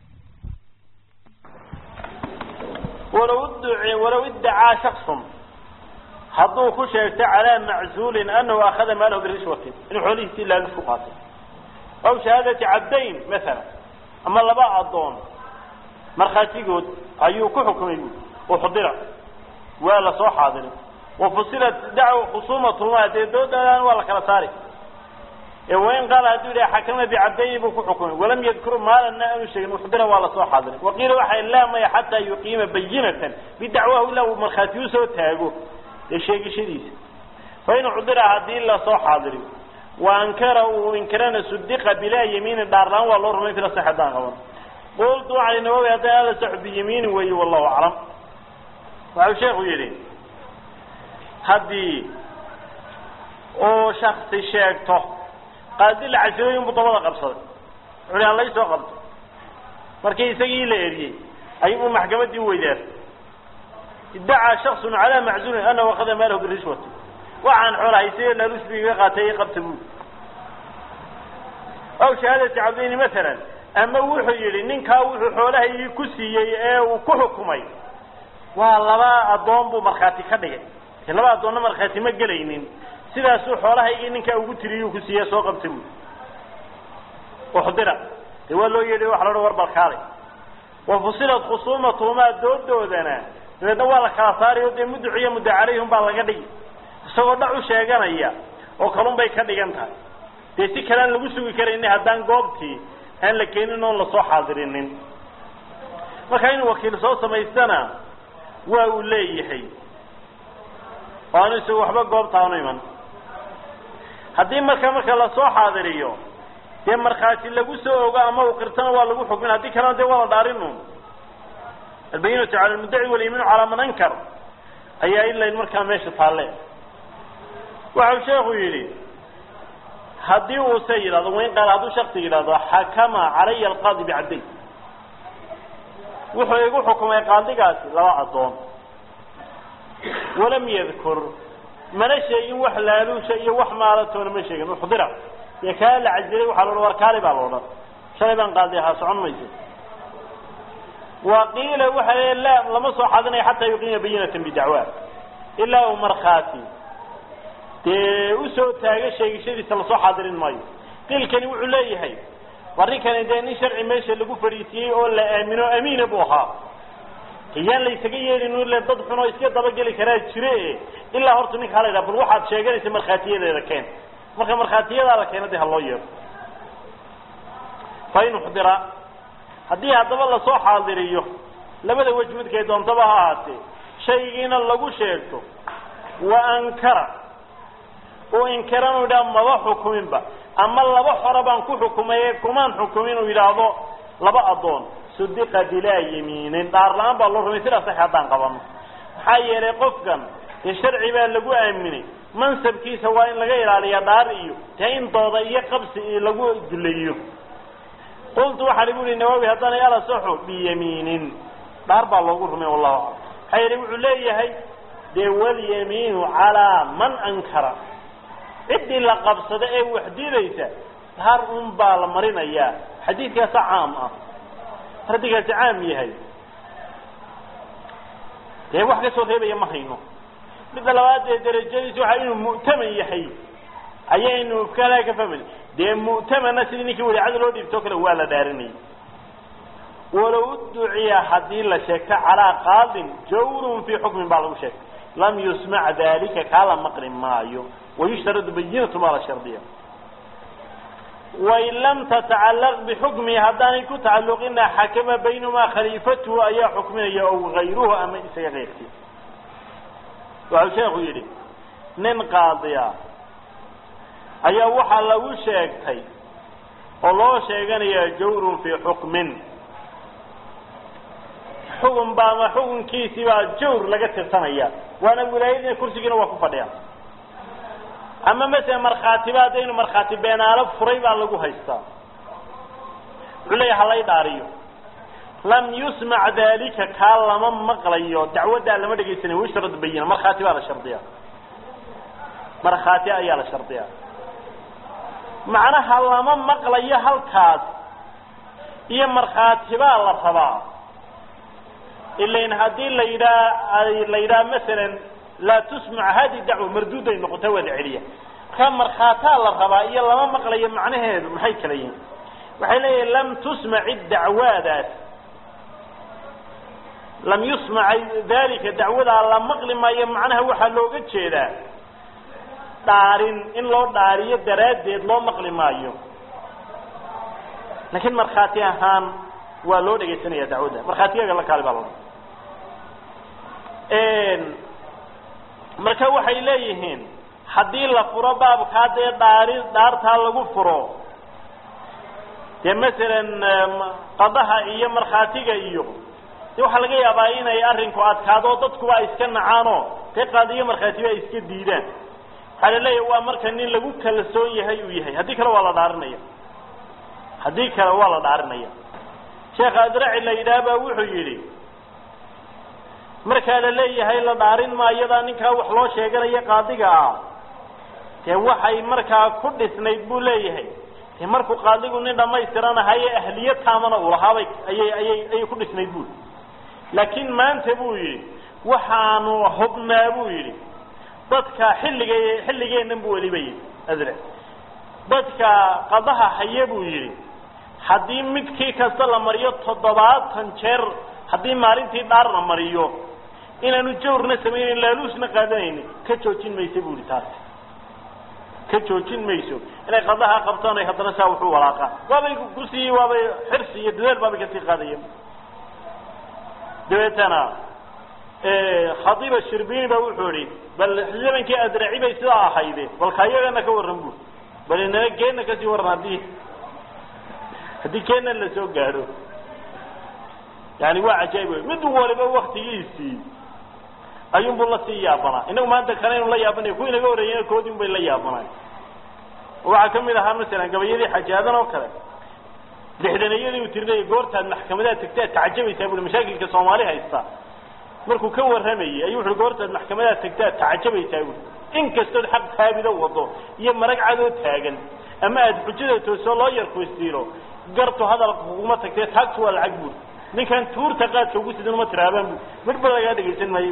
walow idduci walow iddacaa shaksun hadduu ku sheegto calaa maczuulin anahu akhada maalahu birishwatin inuu xoolihiisii laalus ku qaatay aw shahaadati cabdayn masalan ama laba addoon markhaatigood ayuu ku xukumay buui uxdira waa la soo xaadiray wafusilat dacwa khusuumatuma dee doodaadaan waa la kala saari ee wain qaala hadduu yidhaha xakamna bicabdayni buu ku xukumay walam yadkur maalanna aanu sheegin uxdira waa lasoo xaadiray waqiila waxay laa maya xataa yuqiima bayinatan bidacwahu ilaa uu markhaati usoo taago dee sheegashadiisa fain uxdira haddii lasoo xaadiriyo wa ankara uu inkirana sudiqa bilaa yamiinin dhaarlaan waa loo rumay fila saxadaan qaban qultu cali nawawi hadday ala saxu biyamiinin weeye wallahu aclam waxau sheekhu yidhi haddii uu shaksi sheegto qaadi la casilooyin buu dabada qabsaday wuxu aan laysoo qabto markii isagii la eriyey ayuu maxkamaddii weydaartay iddacaa shaksun calaa maczuulin anahu akhada maalahu birishwati waxaan xoolahaysay laalusbiga qaatay qabta buuli aw shahaadati cabdayni masalan ama wuxuu yidhi ninkaa wuxuu xoolahaygii ku siiyey ee uu ku xukumay waa laba addoon buu markhaati ka dhigay de laba addoonna markhaati ma gelaynin sidaasuu xoolahaygii ninkaa ugu tiriyuu ku siiye soo qabta buuli uxdira dee waa loo yeedhi waxa la odhan war balkaalay wa fusilat khusuumatuhumaa doodoodana dabeedna waa la kala saarayo dee muduciyo mudda calayhum baa laga dhigi isagoo dhac u sheeganaya oo kalun bay ka dhigan tahay dee si kale aan lagu sugi karayni haddaan goobtii aan la keenin oon lasoo xaadirinin marka inuu wakiil soo samaystana waa uu leeyahay oo aanu isagu waxba goobta aanu iman haddii marka marka lasoo xaadiriyo dee markhaati lagu soo ogo ama uu qirtana waa lagu xukmin haddii kalena dee waa la dhaarinu albayinatu cala almuddaci walyamiinu calaa man ankar ayaa ilayn markaa meesha taalle waxau sheekhu yidhi haddii uuse yidhahdo wain qaal hadduu shaksi yidhahdo xakama calaya alqaadi bicabdayn wuxuu igu xukumay qaadigaasi laba addoon walam yadkur mana sheegin wax laaluusha iyo wax maalatoona ma sheegin uxdira dee kaa la casilay waxaa la odhan war kaali baa la odhan shalay baan qaadi ahaa socon mayso wa qiila waxa le la lama soo xadinayo xataa yuqiima bayinatan bidacwa ilaa uu markhaati dee usoo taaga sheegashadiisa lasoo xaadirin maayo qiilkani wuxuu leeyahay arrinkani dee nin sharci meesha lagu fadhiisiyey oo la aamino amiina buu ahaa iyaan la ysaga yeelin ile dad xun oo iska dabageli karaa jire ilaa horta ninka hala yidhaha bal waxaad sheeganaysa markhaatiyadeeda keen marka markhaatiyadaa la keena dee ha loo yeero fa in uxdira haddii haddaba lasoo xaadiriyo labada wej midkay doontaba ha ahaatee shaygiina lagu sheegto wa ankara uu inkiran uu yidhaha maba xukuminba ama laba xore baan ku xukumaye kumaan xukumin uu yidhaahdo laba addoon sudiqa bilaa yamiinin dhaar la-aan baa loo rumay sidaa sax haddaan qabano maxaa yeelay qofkan dee sharci baa lagu aaminay mansabkiisa waa in laga ilaaliya dhaar iyo dee in dooda iyo qabsi iyo lagu duleeyo qultu waxaa lagu yihi nawawi haddana alasaxu biyamiinin dhaar baa loogu rumay wallahu aclam maxaa yeelay wuxuu leeyahay dee walyamiinu calaa man ankara ciddii la qabsada ee wax diidaysa dhaar un baa la marinayaa xadiidkaasa caam ah xadiidkaasi caam yahay dee wax ka soo reebaya ma hayno midda labaad dee darajadiisu waxa inuu mu'taman yahay ayaynu kala ka fahmay dee mu'tamana sidii ninkii waliicada loo dhiibtoo kale waa la dhaarinayay walow duciya haddii la sheegto calaa qaadin jawrun fii xukmin baa lagu sheegtay lam yusmac dalika kaa la maqli maayo wayushtaradu bayinatu maa la shardiya wain lam tatacallaq bixukmihi haddaanay ku tacalluqina xakama baynamaa khaliifatuhu ayaa xukminaya ow gayruhu ama isaga keyrkii waxau sheekhu yidhi nin qaadiya ayaa waxaa lagu sheegtay oo loo sheeganayaa jawrun fii xukmin xukun baa ama xukunkiisii baa jawr laga tirsanaya waana wilaayadina kursigiina waa ku fadhiya ama masele markhaatiba haddaynu markhaati beenaalo furay baa lagu haystaa wuxuu leeyahay halay dhaariyo lam yusmac dalika kaa lama maqlayo dacwaddaa lama dhegaysanayo wishrad bayina markhaati baa la shardiyaa markhaati ayaa la shardiyaa macnaha lama maqlayo halkaas iyo markhaati baa la rabaa ilain haddii la yidhaa la yidhaha masalan laa tusmac hadi dacwa marduuday noqota waa la celiya markaa markhaataa la rabaa iyo lama maqlayo macnaheedu maxay kala yihin waxay leeyihin lam tusmaci dacwaadaas lam yusmac dalika dacwadaa la maqli maayo macnaha waxaa looga jeedaa dhaarin in loo dhaariyo daraaddeed loo maqli maayo laakiin markhaati ahaan waa loo dhegaysanaya dacwadda markhaatiyaga la kaali baa la marka waxay leeyihiin haddii la furo baabkaa dee dhaari dhaartaa lagu furo dee masalan qadaha iyo markhaatiga iyo de waxaa laga yaabaa inay arrinku adkaado dadkuba ay iska nacaanoo dee qaadiyo markhaatiba ay iska diidaan waxaa la leeyahay waa marka nin lagu kalsoon yahay uu yahay haddii kale waa la dhaarinaya haddii kale waa la dhaarinaya sheekha adraci la yidhaah baa wuxuu yidhi markaa la leeyahay la dhaarin maayadaa ninkaa wax loo sheeganayo qaadiga ah dee waxay markaa ku dhisnayd buu leeyahay dee markuu qaadigu nin dhammaystiranahaye ahliya taamana uu lahaabay ayay ayay ayay ku dhisnayd buu laakiin maanta buu yidhi waxaanu hubnaa buu yidhi dadka xilliga xilligeennan buu weliba yidhi adre dadka qadaha haye buu yidhi haddii midkii kasta la mariyo toddobaatan jeer haddii maalintii dhaar la mariyo inaanu jawrna samaynayn laaluusna qaadanaynin ka joojin mayso buu yihi taasi ka joojin mayso inay qadaha qabtaan ay haddana saa wuxuu walaaqaan waabay kusii waabay xirsi iyo dadaal baabay kasii qaadayeen dabeetana khadiiba shirbini ba wuxuu ihi bal zamankii adraci bay sidaa ahayde balka iyagana ka warran buu bal inana keenna kasii warran haddii haddii keenna la soo gaadho yani waa cajaayib wey mid waliba waktigiisii ayuunbuu la sii yaabanaa inagu maanta kale inu la yaabanay kuwii naga horreeyena koodii un bay la yaabanay waxaa kamid ahaa masalan gabayadii xajaadan oo kale lixdanayadii uu tirinayay goortaad maxkamadaha tagtaad tacajabaysaa bui mashaakilka soomaali haysta markuu ka warramayey ayuu wuxu goortaad maxkamadaha tagtaad tacajabaysaa bui in kastood xaq taabida wado iyo marag cadoo taagan ama aada xujada toosoo loo yarkuistiilo gartu hadalka kuguma tagtee taagtu waa lacag buri ninkan tuurta qaadka ugu sidan uma tiraabaan bu midba lagaa dhegaysan maayo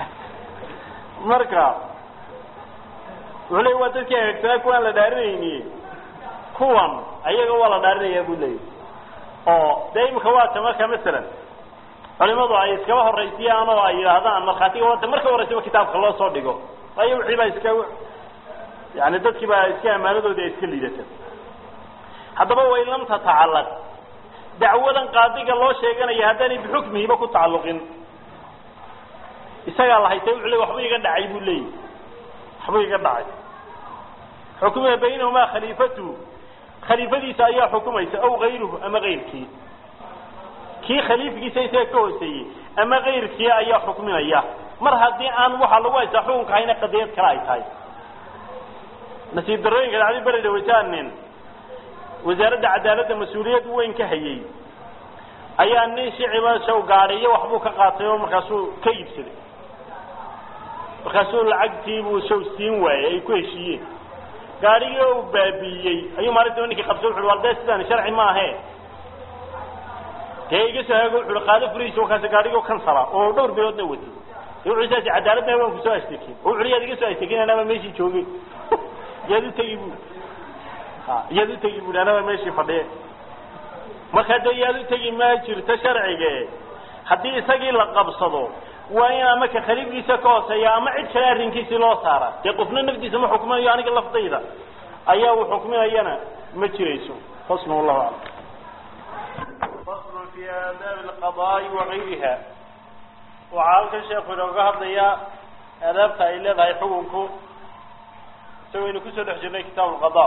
marka wuxuu leey waa dadkii hagaagsanaa kuwaan la dhaarinayni kuwan ayaga waa la dhaarinayaa buu leeyahy oo dee imika waata marka masalan culimadu ay iskaba horaysiyaan oo ay yidhaahdaan markhaatiga waata marka horeysaba kitaabka loo soo dhigo waayo wixii baa iska yani dadkii baa iska amaanadoodii ay iska liidata haddaba wain lam tatacallaq dacwadan qaadiga loo sheeganaya haddaanay bixukmihiba ku tacalluqin isagaa la haytay wuxuu le waxba iga dhacay buu leeyahy waxba iga dhacay xukmiha baynahumaa khaliifatuhu khaliifadiisa ayaa xukumaysa aw kayruhu ama kayrkii kii khaliifkiisa isaga ka hooseeyey ama kayrkii ayaa xukminaya mar haddii aan waxaa lagu haysaa xukunka hayna qadiyad kale ay tahay nasiib darooyinka dhacdi beri dhawaytaanin wasaaradda cadaaladda mas-uuliyad weyn ka hayey ayaa nin shiciba shaw gaadhiyo waxbuu ka qaatay oo markaasuu ka iibsaday markaasuu lacagtiibuu shaw siin waayey ay ku heshiiyeen gaadhigii oo u baabiiyey ayuu maalintiiba ninkii qabsay wuxu war dee sidaan sharci maahe dee iga soo haago wuxu qaado furihiisa wakaasi gaadhigii kansala oo dhowr biloodna watay dee wuxuu saasi cadaaladna waan kusoo ashtakin oo wuxu yaad iga soo ashtakin anaba meeshii joogay yaad u tegi bu iyaad utegi bui anaba meeshii fadhiye marka dee yaad utegi ma jirto sharcige haddii isagii la qabsado waa in ama ka khaliifkiisa ka hooseeya ama cid kale arrinkiisii loo saara dee qofna nafdiisa ma xukminayo aniga laftayda ayaa uu xukminayana ma jirayso fasl wallahu aclam fasl fi aadaabi alqadaai wagayriha waxaa halkan sheekhu inooga hadlayaa aadaabta ay leedahay xukunku isagoo aynu kusoo dhex jirnay kitaab alqada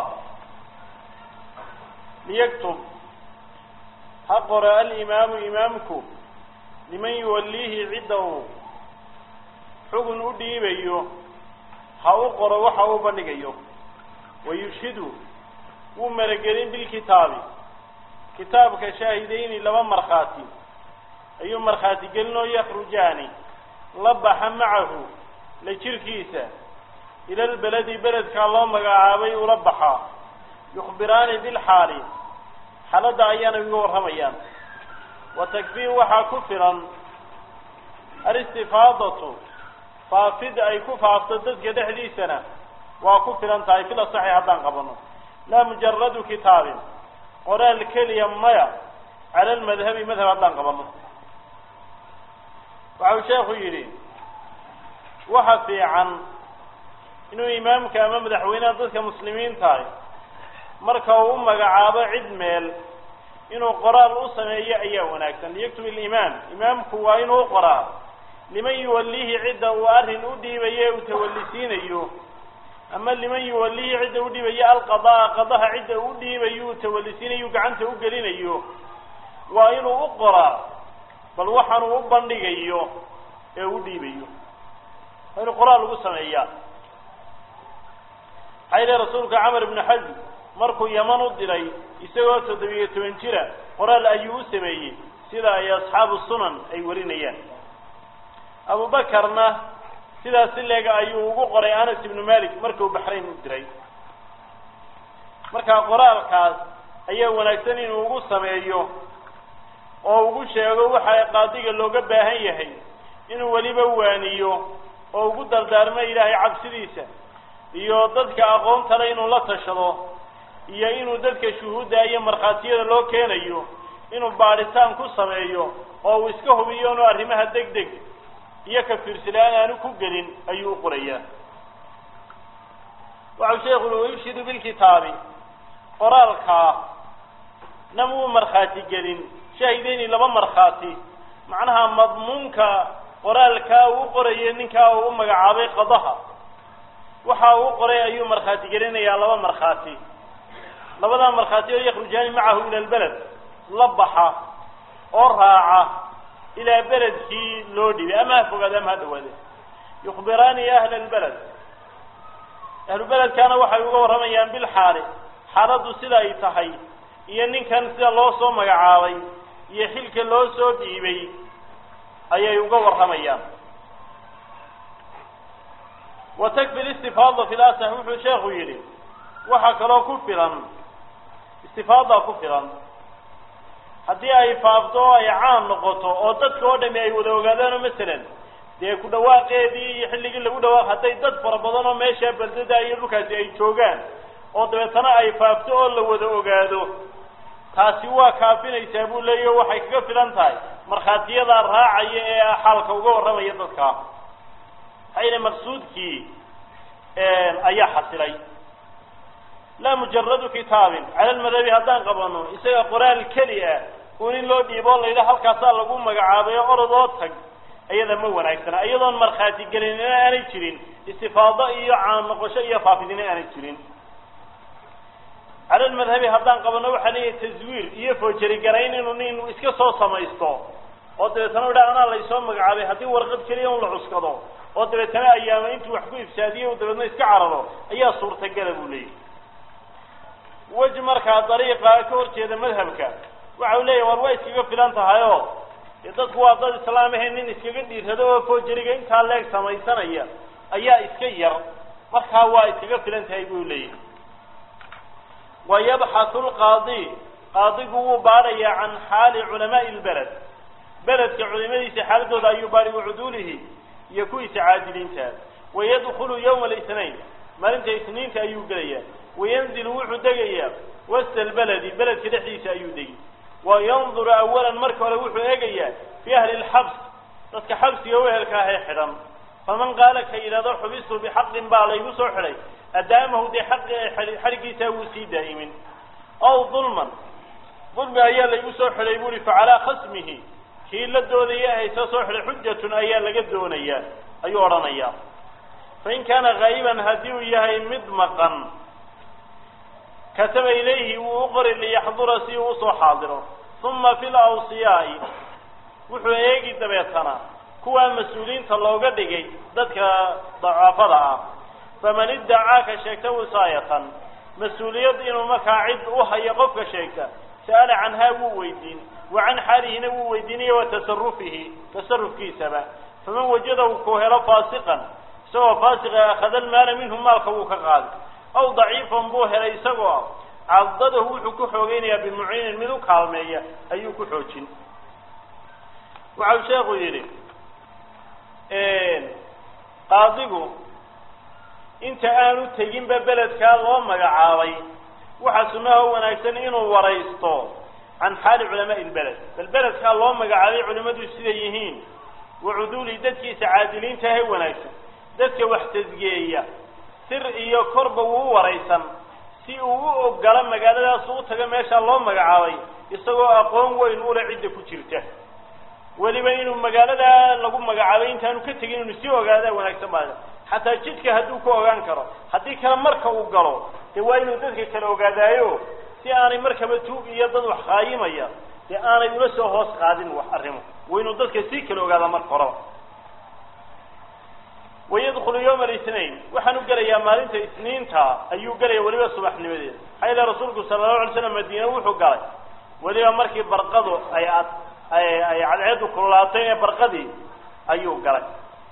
liyaktub ha qoro alimaamu imaamku liman yuwalliihi cidda uu xugun u dhiibayo ha u qoro waxa uu bandhigayo wayushhidu wuu maragelin bilkitaabi kitaabka shaahidayni laba markhaati ayuu markhaati gelinoo yakhrujaani la baxa macahu la jirkiisa ila lbeledi beledkaa loo magacaabay ula baxaa yukhbiraani bilxaali xaaladda ayaana iga warramayaan wa takfii waxaa ku filan alistifaadatu faafid ay ku faafto dadka dhexdiisana waa ku filan tahay fil asaxi haddaan qabano laa mujaradu kitaabin qoraal keliya maya cala almadhabi madhab haddaan qabano waxa uu sheekhu yidhi waxa fiican inuu imaamka ama madaxweynaha dadka muslimiintahay marka uu u magacaabo cid meel inuu qoraal u sameeyo ayaa wanaagsan liyaktub ilimaam imaamku waa inuu qoraa liman yuwallihi cidda uu arrin u dhiibaye uu tawallisiinayo ama liman yuwallihi cidda u dhiibayo alqadaa qadaha cidda uu dhiibayo uu tawallisiinayo gacanta u gelinayo waa inuu u qoraa bal waxaanuu u bandhigayo ee u dhiibayo waa inuu qoraal ugu sameeyaa maxaa yihi rasuulka camar ibnu xasm markuu yaman u diray isagoo toddobiyo toban jira qoraal ayuu u sameeyey sida ay asxaabu sunan ay warinayaan abubakarna sidaas si leega ayuu ugu qoray anas ibnu malik markuu baxrayn u diray markaa qoraalkaas ayaa wanaagsan inuu ugu sameeyo oo ugu sheego waxa qaadiga looga baahan yahay inuu weliba waaniyo oo ugu dardaarmo ilaahay cabsidiisa iyo dadka aqoontale inuu la tashado iyo inuu dadka shuhuudda iyo markhaatiyada loo keenayo inuu baadhitaan ku sameeyo oo uu iska hubiyo inuu arrimaha deg deg iyo ka fiirsilaan aanu ku gelin ayuu u qorayaa waxau sheekhu ui wayubshidu bilkitaabi qoraalkaa nam uu markhaati gelin shaahideyni laba markhaati macnaha madmuunka qoraalkaa uu u qorayo ninkaa uu u magacaabay qadaha waxa uu u qoray ayuu markhaati gelinayaa laba markhaati labadaa markhaati oo yakhrujaani macahu ila lbeled la baxa oo raaca ilaa beledkii loo dhibay ama ha fogaade ama ha dhawaade yukhbiraani ahla lbeled ahlu beledkaana waxay uga warramayaan bilxaali xaaladdu sida ay tahay iyo ninkan sida loo soo magacaabay iyo xilka loo soo dhiibay ayay uga warramayaan wa takfi listifaada fi lasax wuxuu sheekhu yidhi waxaa kaloo ku filan istifaada ku filan haddii ay faafto oo ay caan noqoto oo dadka oo dhami ay wada ogaadaanoo masalan dee ku dhawaaqeedii iyo xilligii lagu dhawaaq hadday dad fara badan oo meeshaa baldada iyo dhulkaasi ay joogaan oo dabeetana ay faafto oo la wada ogaado taasi waa kaafinaysaa buu leeyahy o waxay kaga filan tahay markhaatiyadaa raacaya ee xaalka uga warramaya dadka maxaa yidhi maqsuudkii ayaa xasilay laa mujaradu kitaabin cala lmadhabi haddaan qabano isaga qoraal keli ah uun in loo dhiiboo la yidhaha halkaasaa lagu magacaabay oo orod oo tag iyada ma wanaagsana iyadoon markhaati gelinina aanay jirin istifaado iyo caan noqosho iyo faafidina aanay jirin cala lmadhabi haddaan qabano waxaa leeyahay taswiir iyo foojari-garayn inuu nin iska soo samaysto oo dabeetana idha anaa laysoo magacaabay haddii warqad keliya un la cuskado oo dabeetana ayaama intuu wax ku ifsaadiye u dabeetna iska cararo ayaa suurtagala buu leeyahy wej markaa dariiqa ka hor jeeda madhabka waxa u leeyahy war waa iskaga filan tahay oo dee dadku waa dad islaam ahe nin iskaga dhiirrado oo foojariga intaa leeg samaysanaya ayaa iska yar markaa waa iskaga filan tahay buu leeyahy wa yabxathu lqaadi qaadigu wuu baadhayaa can xaali culamaai lbeled beledka culimadiisa xaaladooda ayuu baadhi wacuduulihi iyo kuwiisa caadiliinta wayadkulu yawma alisnayn maalinta isniinta ayuu gelayaa wayanzilu wuxuu degayaa wasta lbeledi beledka dhexdiisa ayuu degi wayanduru awalan marka hore wuxuu eegayaa fi ahli lxabs dadka xabsiga wehelka ahee xidhan faman qaala ka yidhahdo xubistu bixaqin baa laygu soo xidhay adaamahu dee xaqi xadhiggiisa wuu sii daa'imin ow dulman dulmi ayaa laygu soo xidhay bu uhi facalaa khasmihi kii la doodaya haysa soo xidhay xujatun ayaa laga doonayaa ayuu odhanayaa fain kaana haa'iban haddii uu yahay mid maqan kataba ilayhi wuu u qori liyaxdura si uu usoo xaadiro uma fi lawsiyaa'i wuxuu eegi dabeetana kuwaa mas-uuliyiinta looga dhigay dadka dacaafada ah faman iddacaaka sheegta wisaayatan mas-uuliyad inuu markaa cid u hayo qofka sheegta sa'ala canhaa wuu weydiin wa can xaalihina wuu weydiinaya wa tasarufihi tasarufkiisaba faman wajadahu ku helo faasiqan isagoo faasiqa akhada almaala minhu maalka wuu ka qaaday aw daciifan buu helay isagoo cadadahu wuxuu ku xoogeynayaa bimuciinin mid u kaalmeeya ayuu ku xoojin waxau sheekhu yidhi qaadigu inta aanu teginba beledkaa loo magacaabay waxaa sunnaha wanaagsan inuu waraysto can xaali culamaai lbeled bal beledkaa loo magacaabay culimmadu siday yihiin wa cuduuli dadkiisa caadiliinta ahe wanaagsan dadka wax tasgeeya sir iyo korba wuu u waraysan si uu u ogolo magaaladaas u taga meeshaa loo magacaabay isagoo aqoon weyn ule cidda ku jirta weliba inuu magaalada lagu magacaabay intaanu ka tegin inuu sii ogaadaa wanaagsan maayo xataa jidka hadduu ku ogaan karo haddii kale marka uu galo dee waa inuu dadka kale ogaadaayo si aanay markaba tuug iyo dad wax qaayimaya dee aanay ula soo hoos qaadin wax arrimo waa inuu dadka sii kale ogaadaa marka horeba wayadkulu yawma alisnain waxaan u gelayaa maalinta isniinta ayuu gelaya weliba subaxnimadeeda maxaa yeele rasuulku sala allahu alay slam madiine wuxuu galay weliba markii barqadu ay ad ay ay cadceedu kululaatay ee barqadii ayuu galay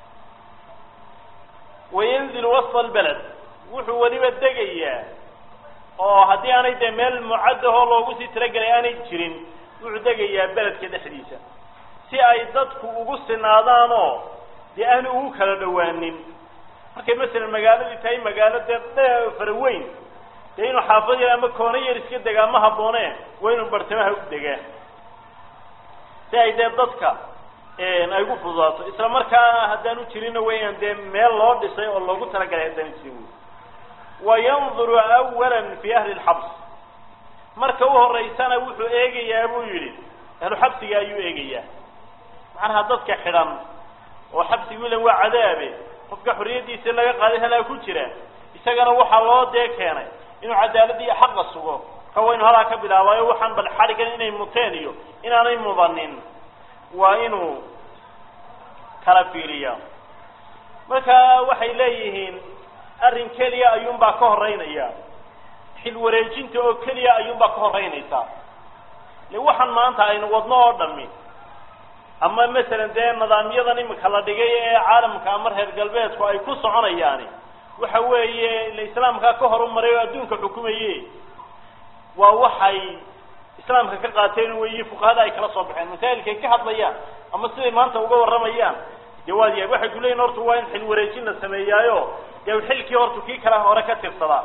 wayanzilu wasfa albeled wuxuu weliba degayaa oo haddii aanay dee meel mucaddahoo loogu sii talagelay aanay jirin wuxuu degayaa beledka dhexdiisa si ay dadku ugu sinaadaanoo dee aanu ugu kala dhawaanin markay masalan magaaladii tahay magaalo dee fara weyn dee inuu xaafad yar ama koono yar iska degaa ma habboonee waa inuu bartamaha u degaa si ay dee dadka ay gu fududaato isla markaana haddaanu jirinna weyaan dee meel loo dhisay oo loogu talagalay haddaanu jirin wey wayanduru awalan fi ahli lxabs marka u horeysana wuxuu eegayaa buu yidhi ahlu xabsiga ayuu eegayaa macnaha dadka xidhan oo xabsigu ilan waa cadaabe qofka xorriyaddiisa laga qaaday halaa ku jira isagana waxaa loo dee keenay inuu cadaaladda iyo xaqa sugo ka waynu halaa ka bilaabayo waxaan bal xadhigan inay muteen iyo inaanay mudanin waa inuu kala fiiriyaa marka waxay leeyihiin arrin keliya ayuunbaa ka horeynaya xil wareejinta oo keliya ayuunbaa ka horeynaysaa le waxaan maanta aynu wadno oo dhami ama masalan dee nidaamyadan imika la dhigay ee caalamka ama reer galbeedku ay ku soconayaani waxa weeye ila islaamkaa ka horumaray oo adduunka xukumaye waa waxay islaamka ka qaateen weyi fuqahada ay kala soo baxeen masaa'ilkay ka hadlayaan ama siday maanta uga warramayaan dee waad yahay waxay kuleeyihin horta waa in xil wareejin la sameeyaayo dee xilkii horta kii kale hore ka tirsadaa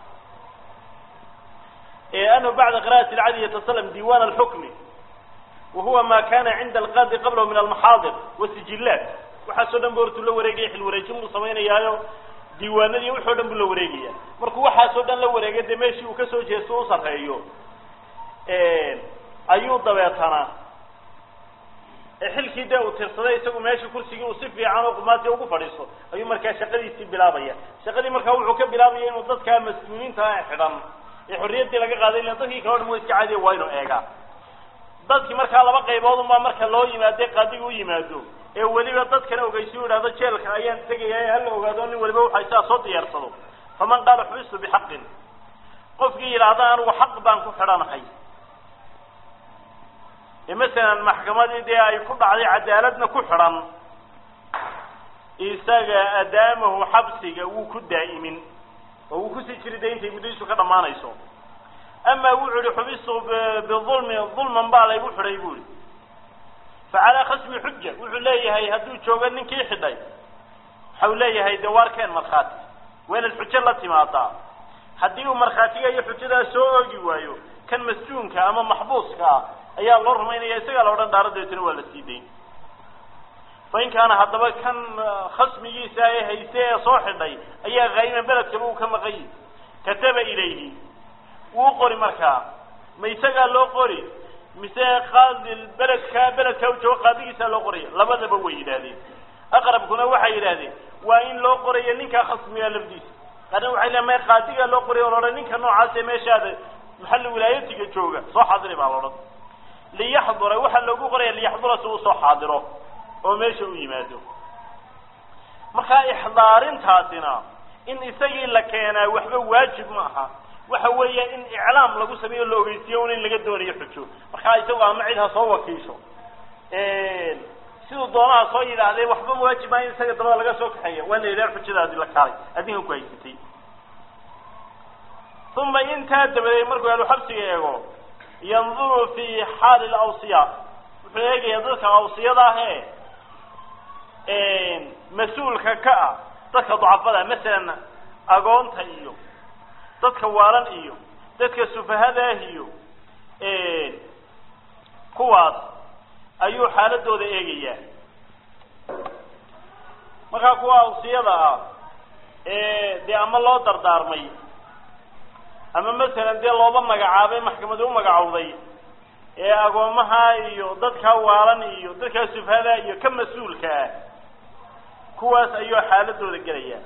anahu bacda qira'ati alcadi yatasalam diwan alxukmi wahuwa ma kana cinda alqaadi qablahu min almaxaadir wasijillaat waxaasoo dhan bu hortuu la wareegaya xil wareejin buu samaynayaayo diiwaanadii wuxoo dhan buu la wareegaya markuu waxaasoo dhan la wareegay dee meeshii uu kasoo jeesto u sarreeyo ayuu dabeetana xilkii dee uu tirsaday isagu meesha kursigii uu si fiican oo qumaati ugu fadhiisto ayuu markaa shaqadiisii bilaabaya shaqadii markaa wuxuu ka bilaabaya inuu dadkaa mas-uuliinta xidhan ee xorriyaddii laga qaaday ilan dadkii kale o dhan wa iska caadiya waa inuu eegaa dadkii markaa laba qaybood unbaa marka loo yimaade qaadiga u yimaado ee weliba dadkana ogeysi u idhahdo jeelka ayaan tegaya ee hala ogaado nin waliba waxay sidaa soo diyaarsado faman qaala xubistu bixaqin qofkii yidhaahda anigu xaq baan ku xidhanahay ee masalan maxkamadii dee ay ku dhacday cadaaladna ku xidhan isaga adaamahu xabsiga wuu ku daa'imin oo wuu kusii jiri de intay muddadiisu ka dhammaanayso ama wuxuu yihi xubistu biulmi dulman baa laygu xidhay bu ihi facalaa khasmi xuja wuxuu leeyahay hadduu joogo ninkii xidhay waxau leeyahay de waarkeen markhaati waa inaad xujo la timaadaa haddii uu markhaatiga iyo xujadaa soo oogi waayo kan masjuunka ama maxbuuska ah ayaa loo rumaynaya isagaa la odhan dhaara dabeetana waa la sii dayn fa in kaana haddaba kan khasmigiisa ee hayse ee soo xidhay ayaa haa'iman beledkaba uu ka maqayi kataba ilayhi wuu qori markaa ma isagaa loo qori mise qaadi beledka beledka u joogo qaadigiisaa loo qoraya labadaba way yidhaahdeen aqrabkuna waxay yidhahdeen waa in loo qorayo ninkaa khasmiga lafdiisa qaarna waxay leeay may qaadigaa loo qoraya o laodhan ninka noocaas ee meeshaada maxalli wilaayatiga jooga soo xaadiri baa laodhan liyaxdura waxaa loogu qoraya liyaxdura si uu soo xaadiro oo meesha u yimaado markaa ixdaarintaasina in isagii la keenaa waxba waajib ma aha waxa weeya in iclaam lagu sameeyo la ogeysiiyo un in laga doonayo xujo markaa isagu ama cid ha soo wakiisho siduu doonaha soo yidhaahdee waxba waajib maa in isaga dabada laga soo kaxeeya waa la yidhaha xujadaadi la kaalay adinka ku haysatay uma intaa dabadeed markuu ahlu xabsiga eego yanduru fi xaali lawsiya wuxuu eegayaa dadka awsiyada ah ee mas-uulka ka ah dadka ducafada masalan agoonta iyo dadka waalan iyo dadka sufahadaah iyo kuwaas ayuu xaaladooda eegayaa markaa kuwa awsiyada ah ee dee ama loo dardaarmay ama masalan dee looba magacaabay maxkamadi u magacowday ee agoomaha iyo dadkaa waalan iyo dadkaa sufahada iyo ka mas-uulka ah kuwaas ayuu xaaladooda gelayaa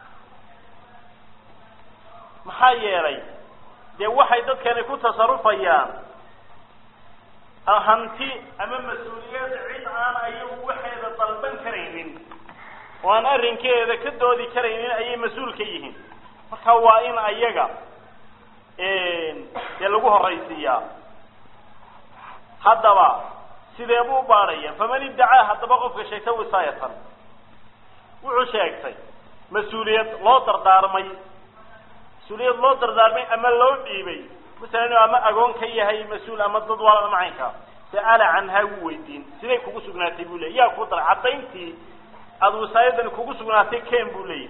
maxaa yeelay dee waxay dadkani ku tasarufayaan hanti ama mas-uuliyada cid aan ayagu waxeeda dalban karaynin oo aan arrinkeeda ka doodi karaynin ayay mas-uul ka yihiin marka waa in ayaga dee lagu horaysiiyaa haddaba sidee buu baadhaya faman iddacaa haddaba qofka sheegta wisaayatan wuxuu sheegtay mas-uuliyad loo dardaarmay mas-uuliyad loo dardaarmay ama loo dhiibay masalan inuu ama agoon ka yahay mas-uul ama dad waala ama caynkaa sa'ala canhaa wuu weydiin siday kugu sugnaatay buu leeyay yaa ku daray caddayntii aada wisaayadani kugu sugnaatay ken buu leeyahy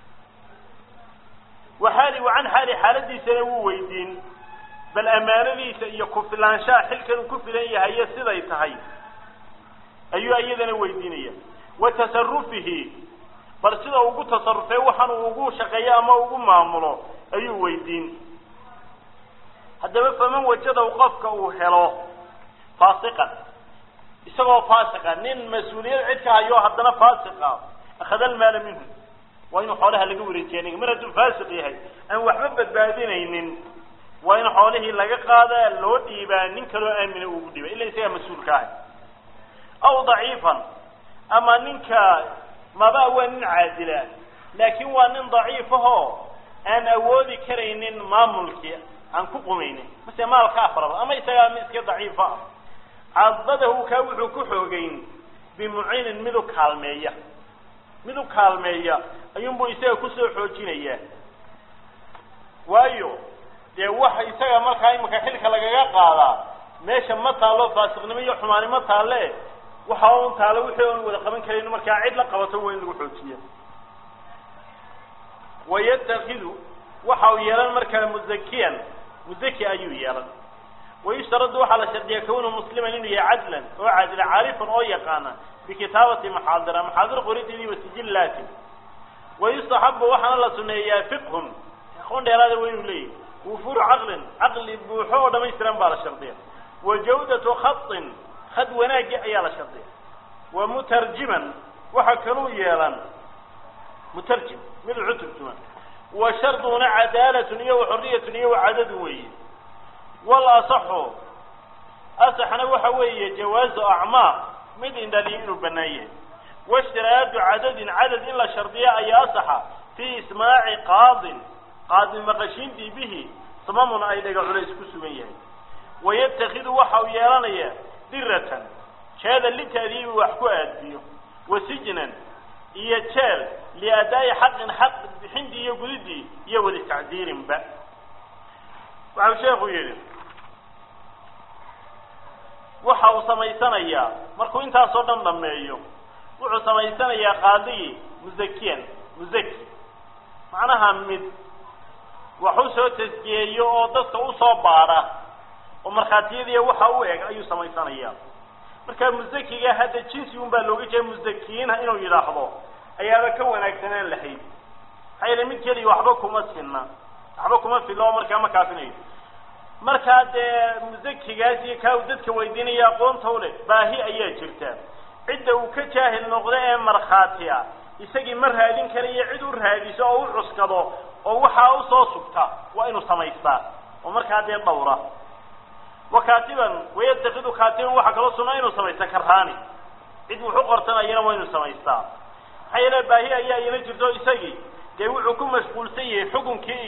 waxaali wa can xaali xaaladiisana wuu weydiin bal amaanadiisa iyo ku-filaanshaha xilkan uu ku filan yahaye siday tahay ayuu iyadana weydiinaya wa tasarufihi bal sida ugu tasarufee waxaan uu ugu shaqeeyo ama ugu maamulo ayuu weydiin haddaba faman wajadow qofka uu helo faasiqan isagoo faasiqa nin mas-uuliyad cid ka hayo haddana faasiqa akhada almaala minhu waa inuu xoolaha laga wareejiya ninga mar hadduu faasiq yahay aan waxba badbaadinaynin waa in xoolihii laga qaadaa loo dhiibaa nin kaloo aamina ugu dhiiba ila isagaa mas-uulka ahay aw daciifan ama ninka maba waa nin caadila laakiin waa nin daciifahoo aan awoodi karaynin maamulkii aan ku qumaynin mase maalka afaraba ama isagaa mid iska daciifa ah cadadahu kaa wuxuu ku xoogeyn bimuciinin mid u kaalmeeya mid u kaalmeeya ayuunbuu isaga kusoo xoojinayaa waayo dee waxa isaga markaa imika xilka lagaga qaadaa meesha ma taalo faasiqnimo iyo xumaani ma taalle waxa un taalo wixii oon wada qaban karayno markaa cid la qabato waa in lagu xoojiya wayatakidu waxa uu yeelan markaa muzakiyan muzaki ayuu yeelan wayushtaradu waxaa la shardiya kawnu musliman inuu yahay cadlan oo caadila caarifan oo yaqaana bikitaabati maxaadira maxaadir qorideedii wasijillaatin wayustaxabu waxaana la suneeyaa fiqhun aqoon dheeraada waa inuu leeyahy wufuuru caqlin caqli buuxo oo dhamaystiran baa la shardiya wa jawdatu khatin khad wanaagi ayaa la shardiya wa mutarjiman waxa kaluu yeelan mutarjim mid cutubtuma wa sharduna cadaalatun iyo waxoriyatun iyo wacadadu weeye wal asaxu asaxna waxa weeye jawaazu acmaaq mid indhaliyo inuu bannaan yahay washtiraadu cadadin cadad in la shardiya ayaa asaxa fii ismaaci qaadin qaadi maqashiintii bihi samamun ay dhaga culays ku sugan yahay wayatakidu waxa uu yeelanayaa diratan jeeda litaadiibi wax ku aadbiyo wa sijnan iyo jeel liadaa'i xaqin xaq bixintii iyo gudidii iyo wadi tacdiirinba waxau sheekhu yidhi waxa uu samaysanayaa markuu intaasoo dhan dhameeyo wuxuu samaysanayaa qaadigii muzakiyan muzaki macnaha mid wax u soo tasjiyeeyo oo dadka usoo baadha oo markhaatiyadiiya waxa u eg ayuu samaysanayaa marka muzakiga hadda jinsi un baa looga jeeda muzakiyiinha inuu yidhaahdo ayaaba ka wanaagsanaan lahayd maxaa yeele mid keliya waxba kuma sinna waxba kuma filo oo markaa ma kaafinayo markaa dee muzakigaas iyo kaa uu dadka weydiinaya aqoonta u leh baahi ayaa jirta cidda uu ka jaahil noqdo ee markhaati ah isagii ma raadin karayo cid u raadiso oo u cuskado oo waxaa usoo sugta waa inuu samaystaa oo markaa dee dhawra wa kaatiban wayatakidu kaatiban waxaa kaloo sunaa inuu samaysta karaani cid wuxu qortanayana waa inuu samaystaa maxaa yeele baahi ayaa ila jirto isagii dee wuxuu ku mashquulsan yahay xukunkii iyo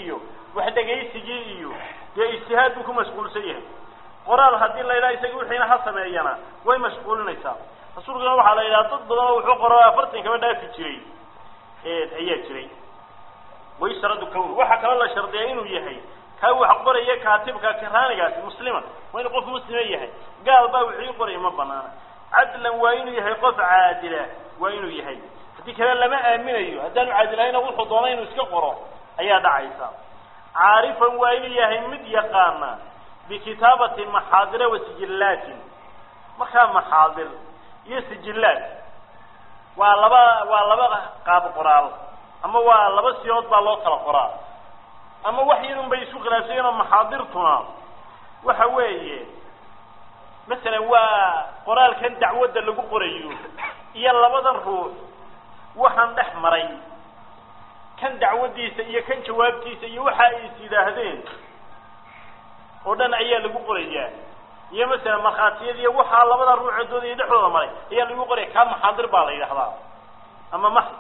wax dhegaysigii iyo dee ijtihaad buu ku mashquulsan yahay qoraal haddii la yidhaha isaga wixiina ha sameeyana way mashquulinaysaa rasuulkuna waxaa la yidhaha dad badan oo wuxuu qoro afartan kaba dhaafi jiray ayaa jiray waysharadu kawn waxaa kaloo la shardiyaa inuu yahay kaa wax qoraya kaatibka karaanigaasi muslima waa inuu qof muslima yahay gaal baa wixii qoraya ma banaana cadlan waa inuu yahay qof caadila waa inuu yahay haddii kale lama aaminayo haddaanu caadilahayna wuxuu doona inuu iska qoro ayaa dhacaysa caarifan waa inuu yahay mid yaqaana bikitaabati maxaadira wa sijillaatin markaa maxaadir iyo sijillaat waa laba waa laba qaab qoraal ama waa laba siyood baa loo kala qoraa ama wax yarun bay isku khilaafsayeen oo maxaadirtuna waxa weeye masalan waa qoraalkan dacwadda lagu qorayo iyo labadan ruux waxaan dhex maray kan dacwaddiisa iyo kan jawaabtiisa iyo waxa ay is yidhaahdeen oo dhan ayaa lagu qorayaa iyo masalan markhaatiyadiiyo waxaa labada ruuxoodooda iyo dhexdooda maray ayaa lagu qoraya kaa maxaadir baa la yidhahdaa ama max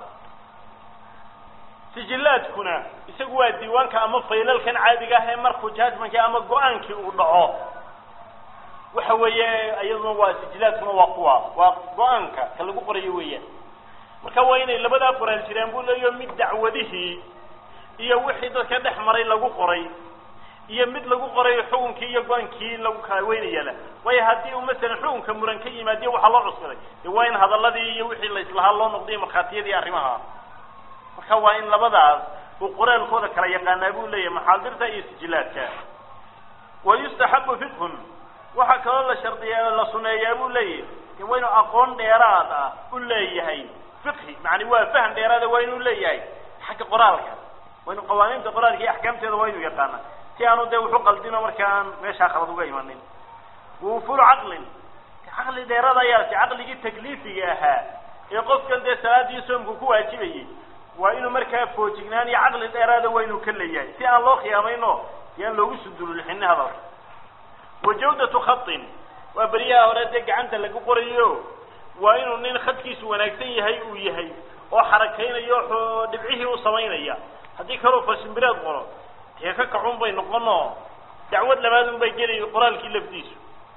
sijillaadkuna isagu waa diiwaanka ama faylalkan caadiga ah ee markuu judgmentkii ama go-aankii uu dhaco waxa weeye iyaduna waa sijillaadkuna waa kuwa waa go-aanka ka lagu qorayo weeyaan marka waa inay labadaa qoraal jiraan buu leeyaho mid dacwadihii iyo wixii dadka dhex maray lagu qoray iyo mid lagu qoray xukunkii iyo go-aankii lagu kala weynayala waayo haddii uu masalan xukunka muran ka yimaadiyo waxaa loo cuskaday dee waa in hadaladii iyo wixii la islahaa loo noqday markhaatiyadii arrimaha marka waa in labadaas uu qoraalkooda kala yaqaanaa buu leeyahay maxaadirta iyo sijillaadka wa yustaxabu fiqhun waxaa kaloo la shardiyaa la suneeyaa buu leeyahay de waa inuu aqoon dheeraad ah u leeyahay fiqhi macani waa faham dheeraada waa inuu leeyahay xagga qoraalka waa inuu qawaaniinta qoraalka iyo axkaamteeda waa inuu yaqaana si aanu dee wuxu qaldino marka aan meeshaa khalad uga imanin wufulu caqlin caqli dheeraada ayaa si caqligii takliifiga ahaa ee qofkan dee salaadii soomku ku waajibayay waa inuu markaa foojignaan iyo caqli dheeraada waa inuu ka leeyahay si aan loo khiyaamayno si aan loogu sudululixinin hadalka wa jawdatu khatin waa beriyaha hore dee gacanta lagu qorayo waa inuu nin khadkiisu wanaagsan yahay uu yahay oo xarakaynayo oo dhibcihii u samaynaya haddii kaloo farshimbireed qoro dee ka kacun bay noqono dacwad labaadun bay gelayo qoraalkii lafdiisu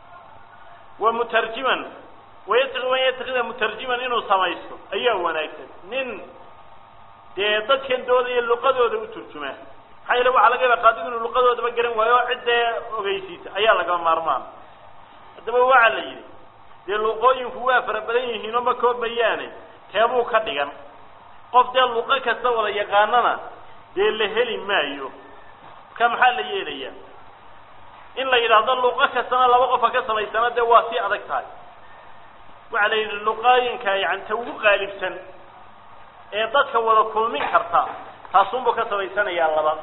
wa mutarjiman wayataqi an yatakida mutarjiman inuu samaysto ayaa wanaagsan nin dee dadkan doodaya luqadooda u turjumaa maxaa yeele waxaa laga yaaba qaadigu inuu luqadoodaba garan waayo oo ciddee ogeysiisa ayaa lagama maarmaan haddaba waxaa la yidhi dee luqooyinku waa fara badan yihiin oo ma koobayaane teebuu ka dhigan qof dee luqo kasta wada yaqaanana dee la heli maayo marka maxaa la yeelayaa in la yidhaahdo luqo kastana laba qofa ka samaysana dee waa sii adag tahay waxaa la yidhi luqooyinka yani ta ugu qaalibsan ee dadka wada kulmin karta taasunbuu ka samaysanayaa laba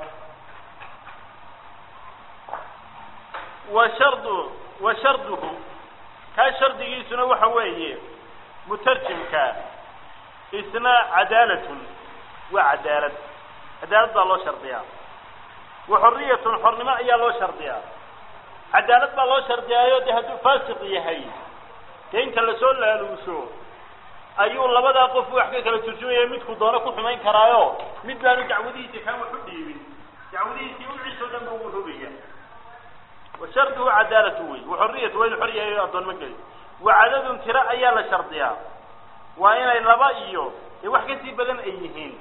wa shardu wa sharduhu kaa shardigiisuna waxa weeye mutarjimka isna cadaalatun waa cadaalad cadaalad baa loo shardiyaa wa xorriyatun xornimo ayaa loo shardiyaa cadaalad baa loo shardiyaayo dee hadduu faasiq yahay dee inta lasoo laaluusho ayuu labadaa qof wax ka kala turjumaya midku doono ku xumayn karaayo mid baanu dacwadihiisi kaan wax u dhiibin dacwadihiisii uciisoo dhan ba ugu rogaya wa sharduhu cadaalatu wey wa xorriyatu waa inu xor yahay addoonmo geli wa cadadun tiro ayaa la shardiyaa waa inay laba iyo dee wax kasii badan ay yihiin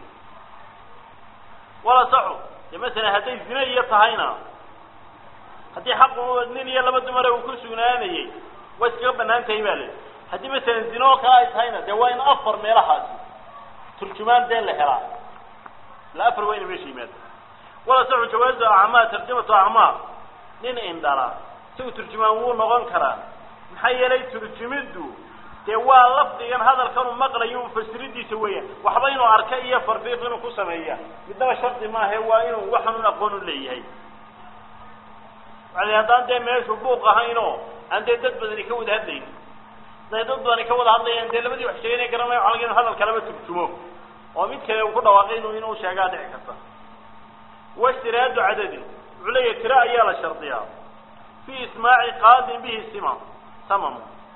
wala saxu dee masalan hadday zine iyo tahayna haddii xaqu nin iyo laba dumare uu ku sugnaanayay way iskaga banaan tahay ba le haddii masalan zine oo kale ay tahayna dee waa in afar meelahaasi turjumaan dee la helaa ila afar waa ina meesha yimaada wala saxu jawaazu acmaa tarjamatu acmaa nin indhala isagu turjumaan wuu noqon karaa maxaa yeelay turjumiddu dee waa lafdigan hadalkanu maqlayo mufasiridiisa weeyaan waxba inuu arka iyo farfiiq inuu ku sameeya midnaba shardi maahe waa inuu waxanun aqoon u leeyahay waali haddaan dee meeshu buuq ahaynoo aan dee dad badani ka wada hadlayn haday dad badani ka wada hadlayaan dee labadii wax sheeganay garanaya waxa laga inu hadalka laba turjumo oo mid kale uu ku dhawaaqay inu inuu sheegaa dhici karta washtiraadu cadadin wuxuu leeyahay tiro ayaa la shardiyaa fi ismaaci qaadin bihi sima samam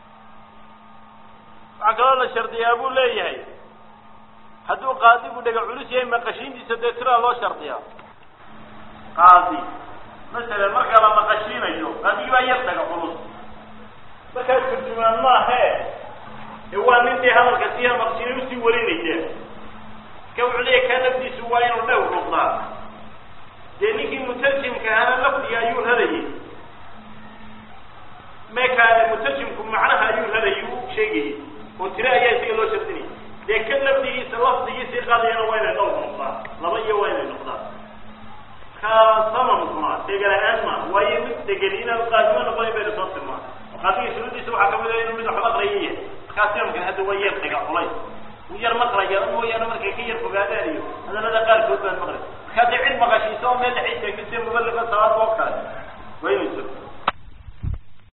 waxaa kaloo la shardiyaa buu leeyahay hadduu qaadigu dhega culus yahay maqashiintiisa dee tiraa loo shardiyaa qaadi masalan marka la maqashiinayo qaadigii baa yar dhaga culus markaa turjumaan maahe ee waa nin dee hadalka sii maqshinay usii warinaya ka wuxuu leeyahy kaa lafdiisu waa inuu dhew noqdaa dee ninkii mutarjimka ahana lafdiga ayuu radayay meekaane mutarjimku macnaha ayuu radayay u sheegayay oo tire ayaa isaga loo shardinayay dee ka lafdigiisa lafdigiisii qaadayana waa inay dhowr noqdaa laba iyo waa inay noqdaa ka samamkuna degala-aan ma waayo mid degan inaan qaadimo noqonayn baynu soo tilmaa qaadiga shuruudiisa waxaa kamid a inuu mid waxba aqraya yahay markaa samamkan hadda waa yar dhaga culay uu yar maqlaya mooyaane markay ka yar fogaadaan iyo hadalada qaarkood baan maqlay markaa dee cid maqashiisa oo meel dhexay taagtay muballiqa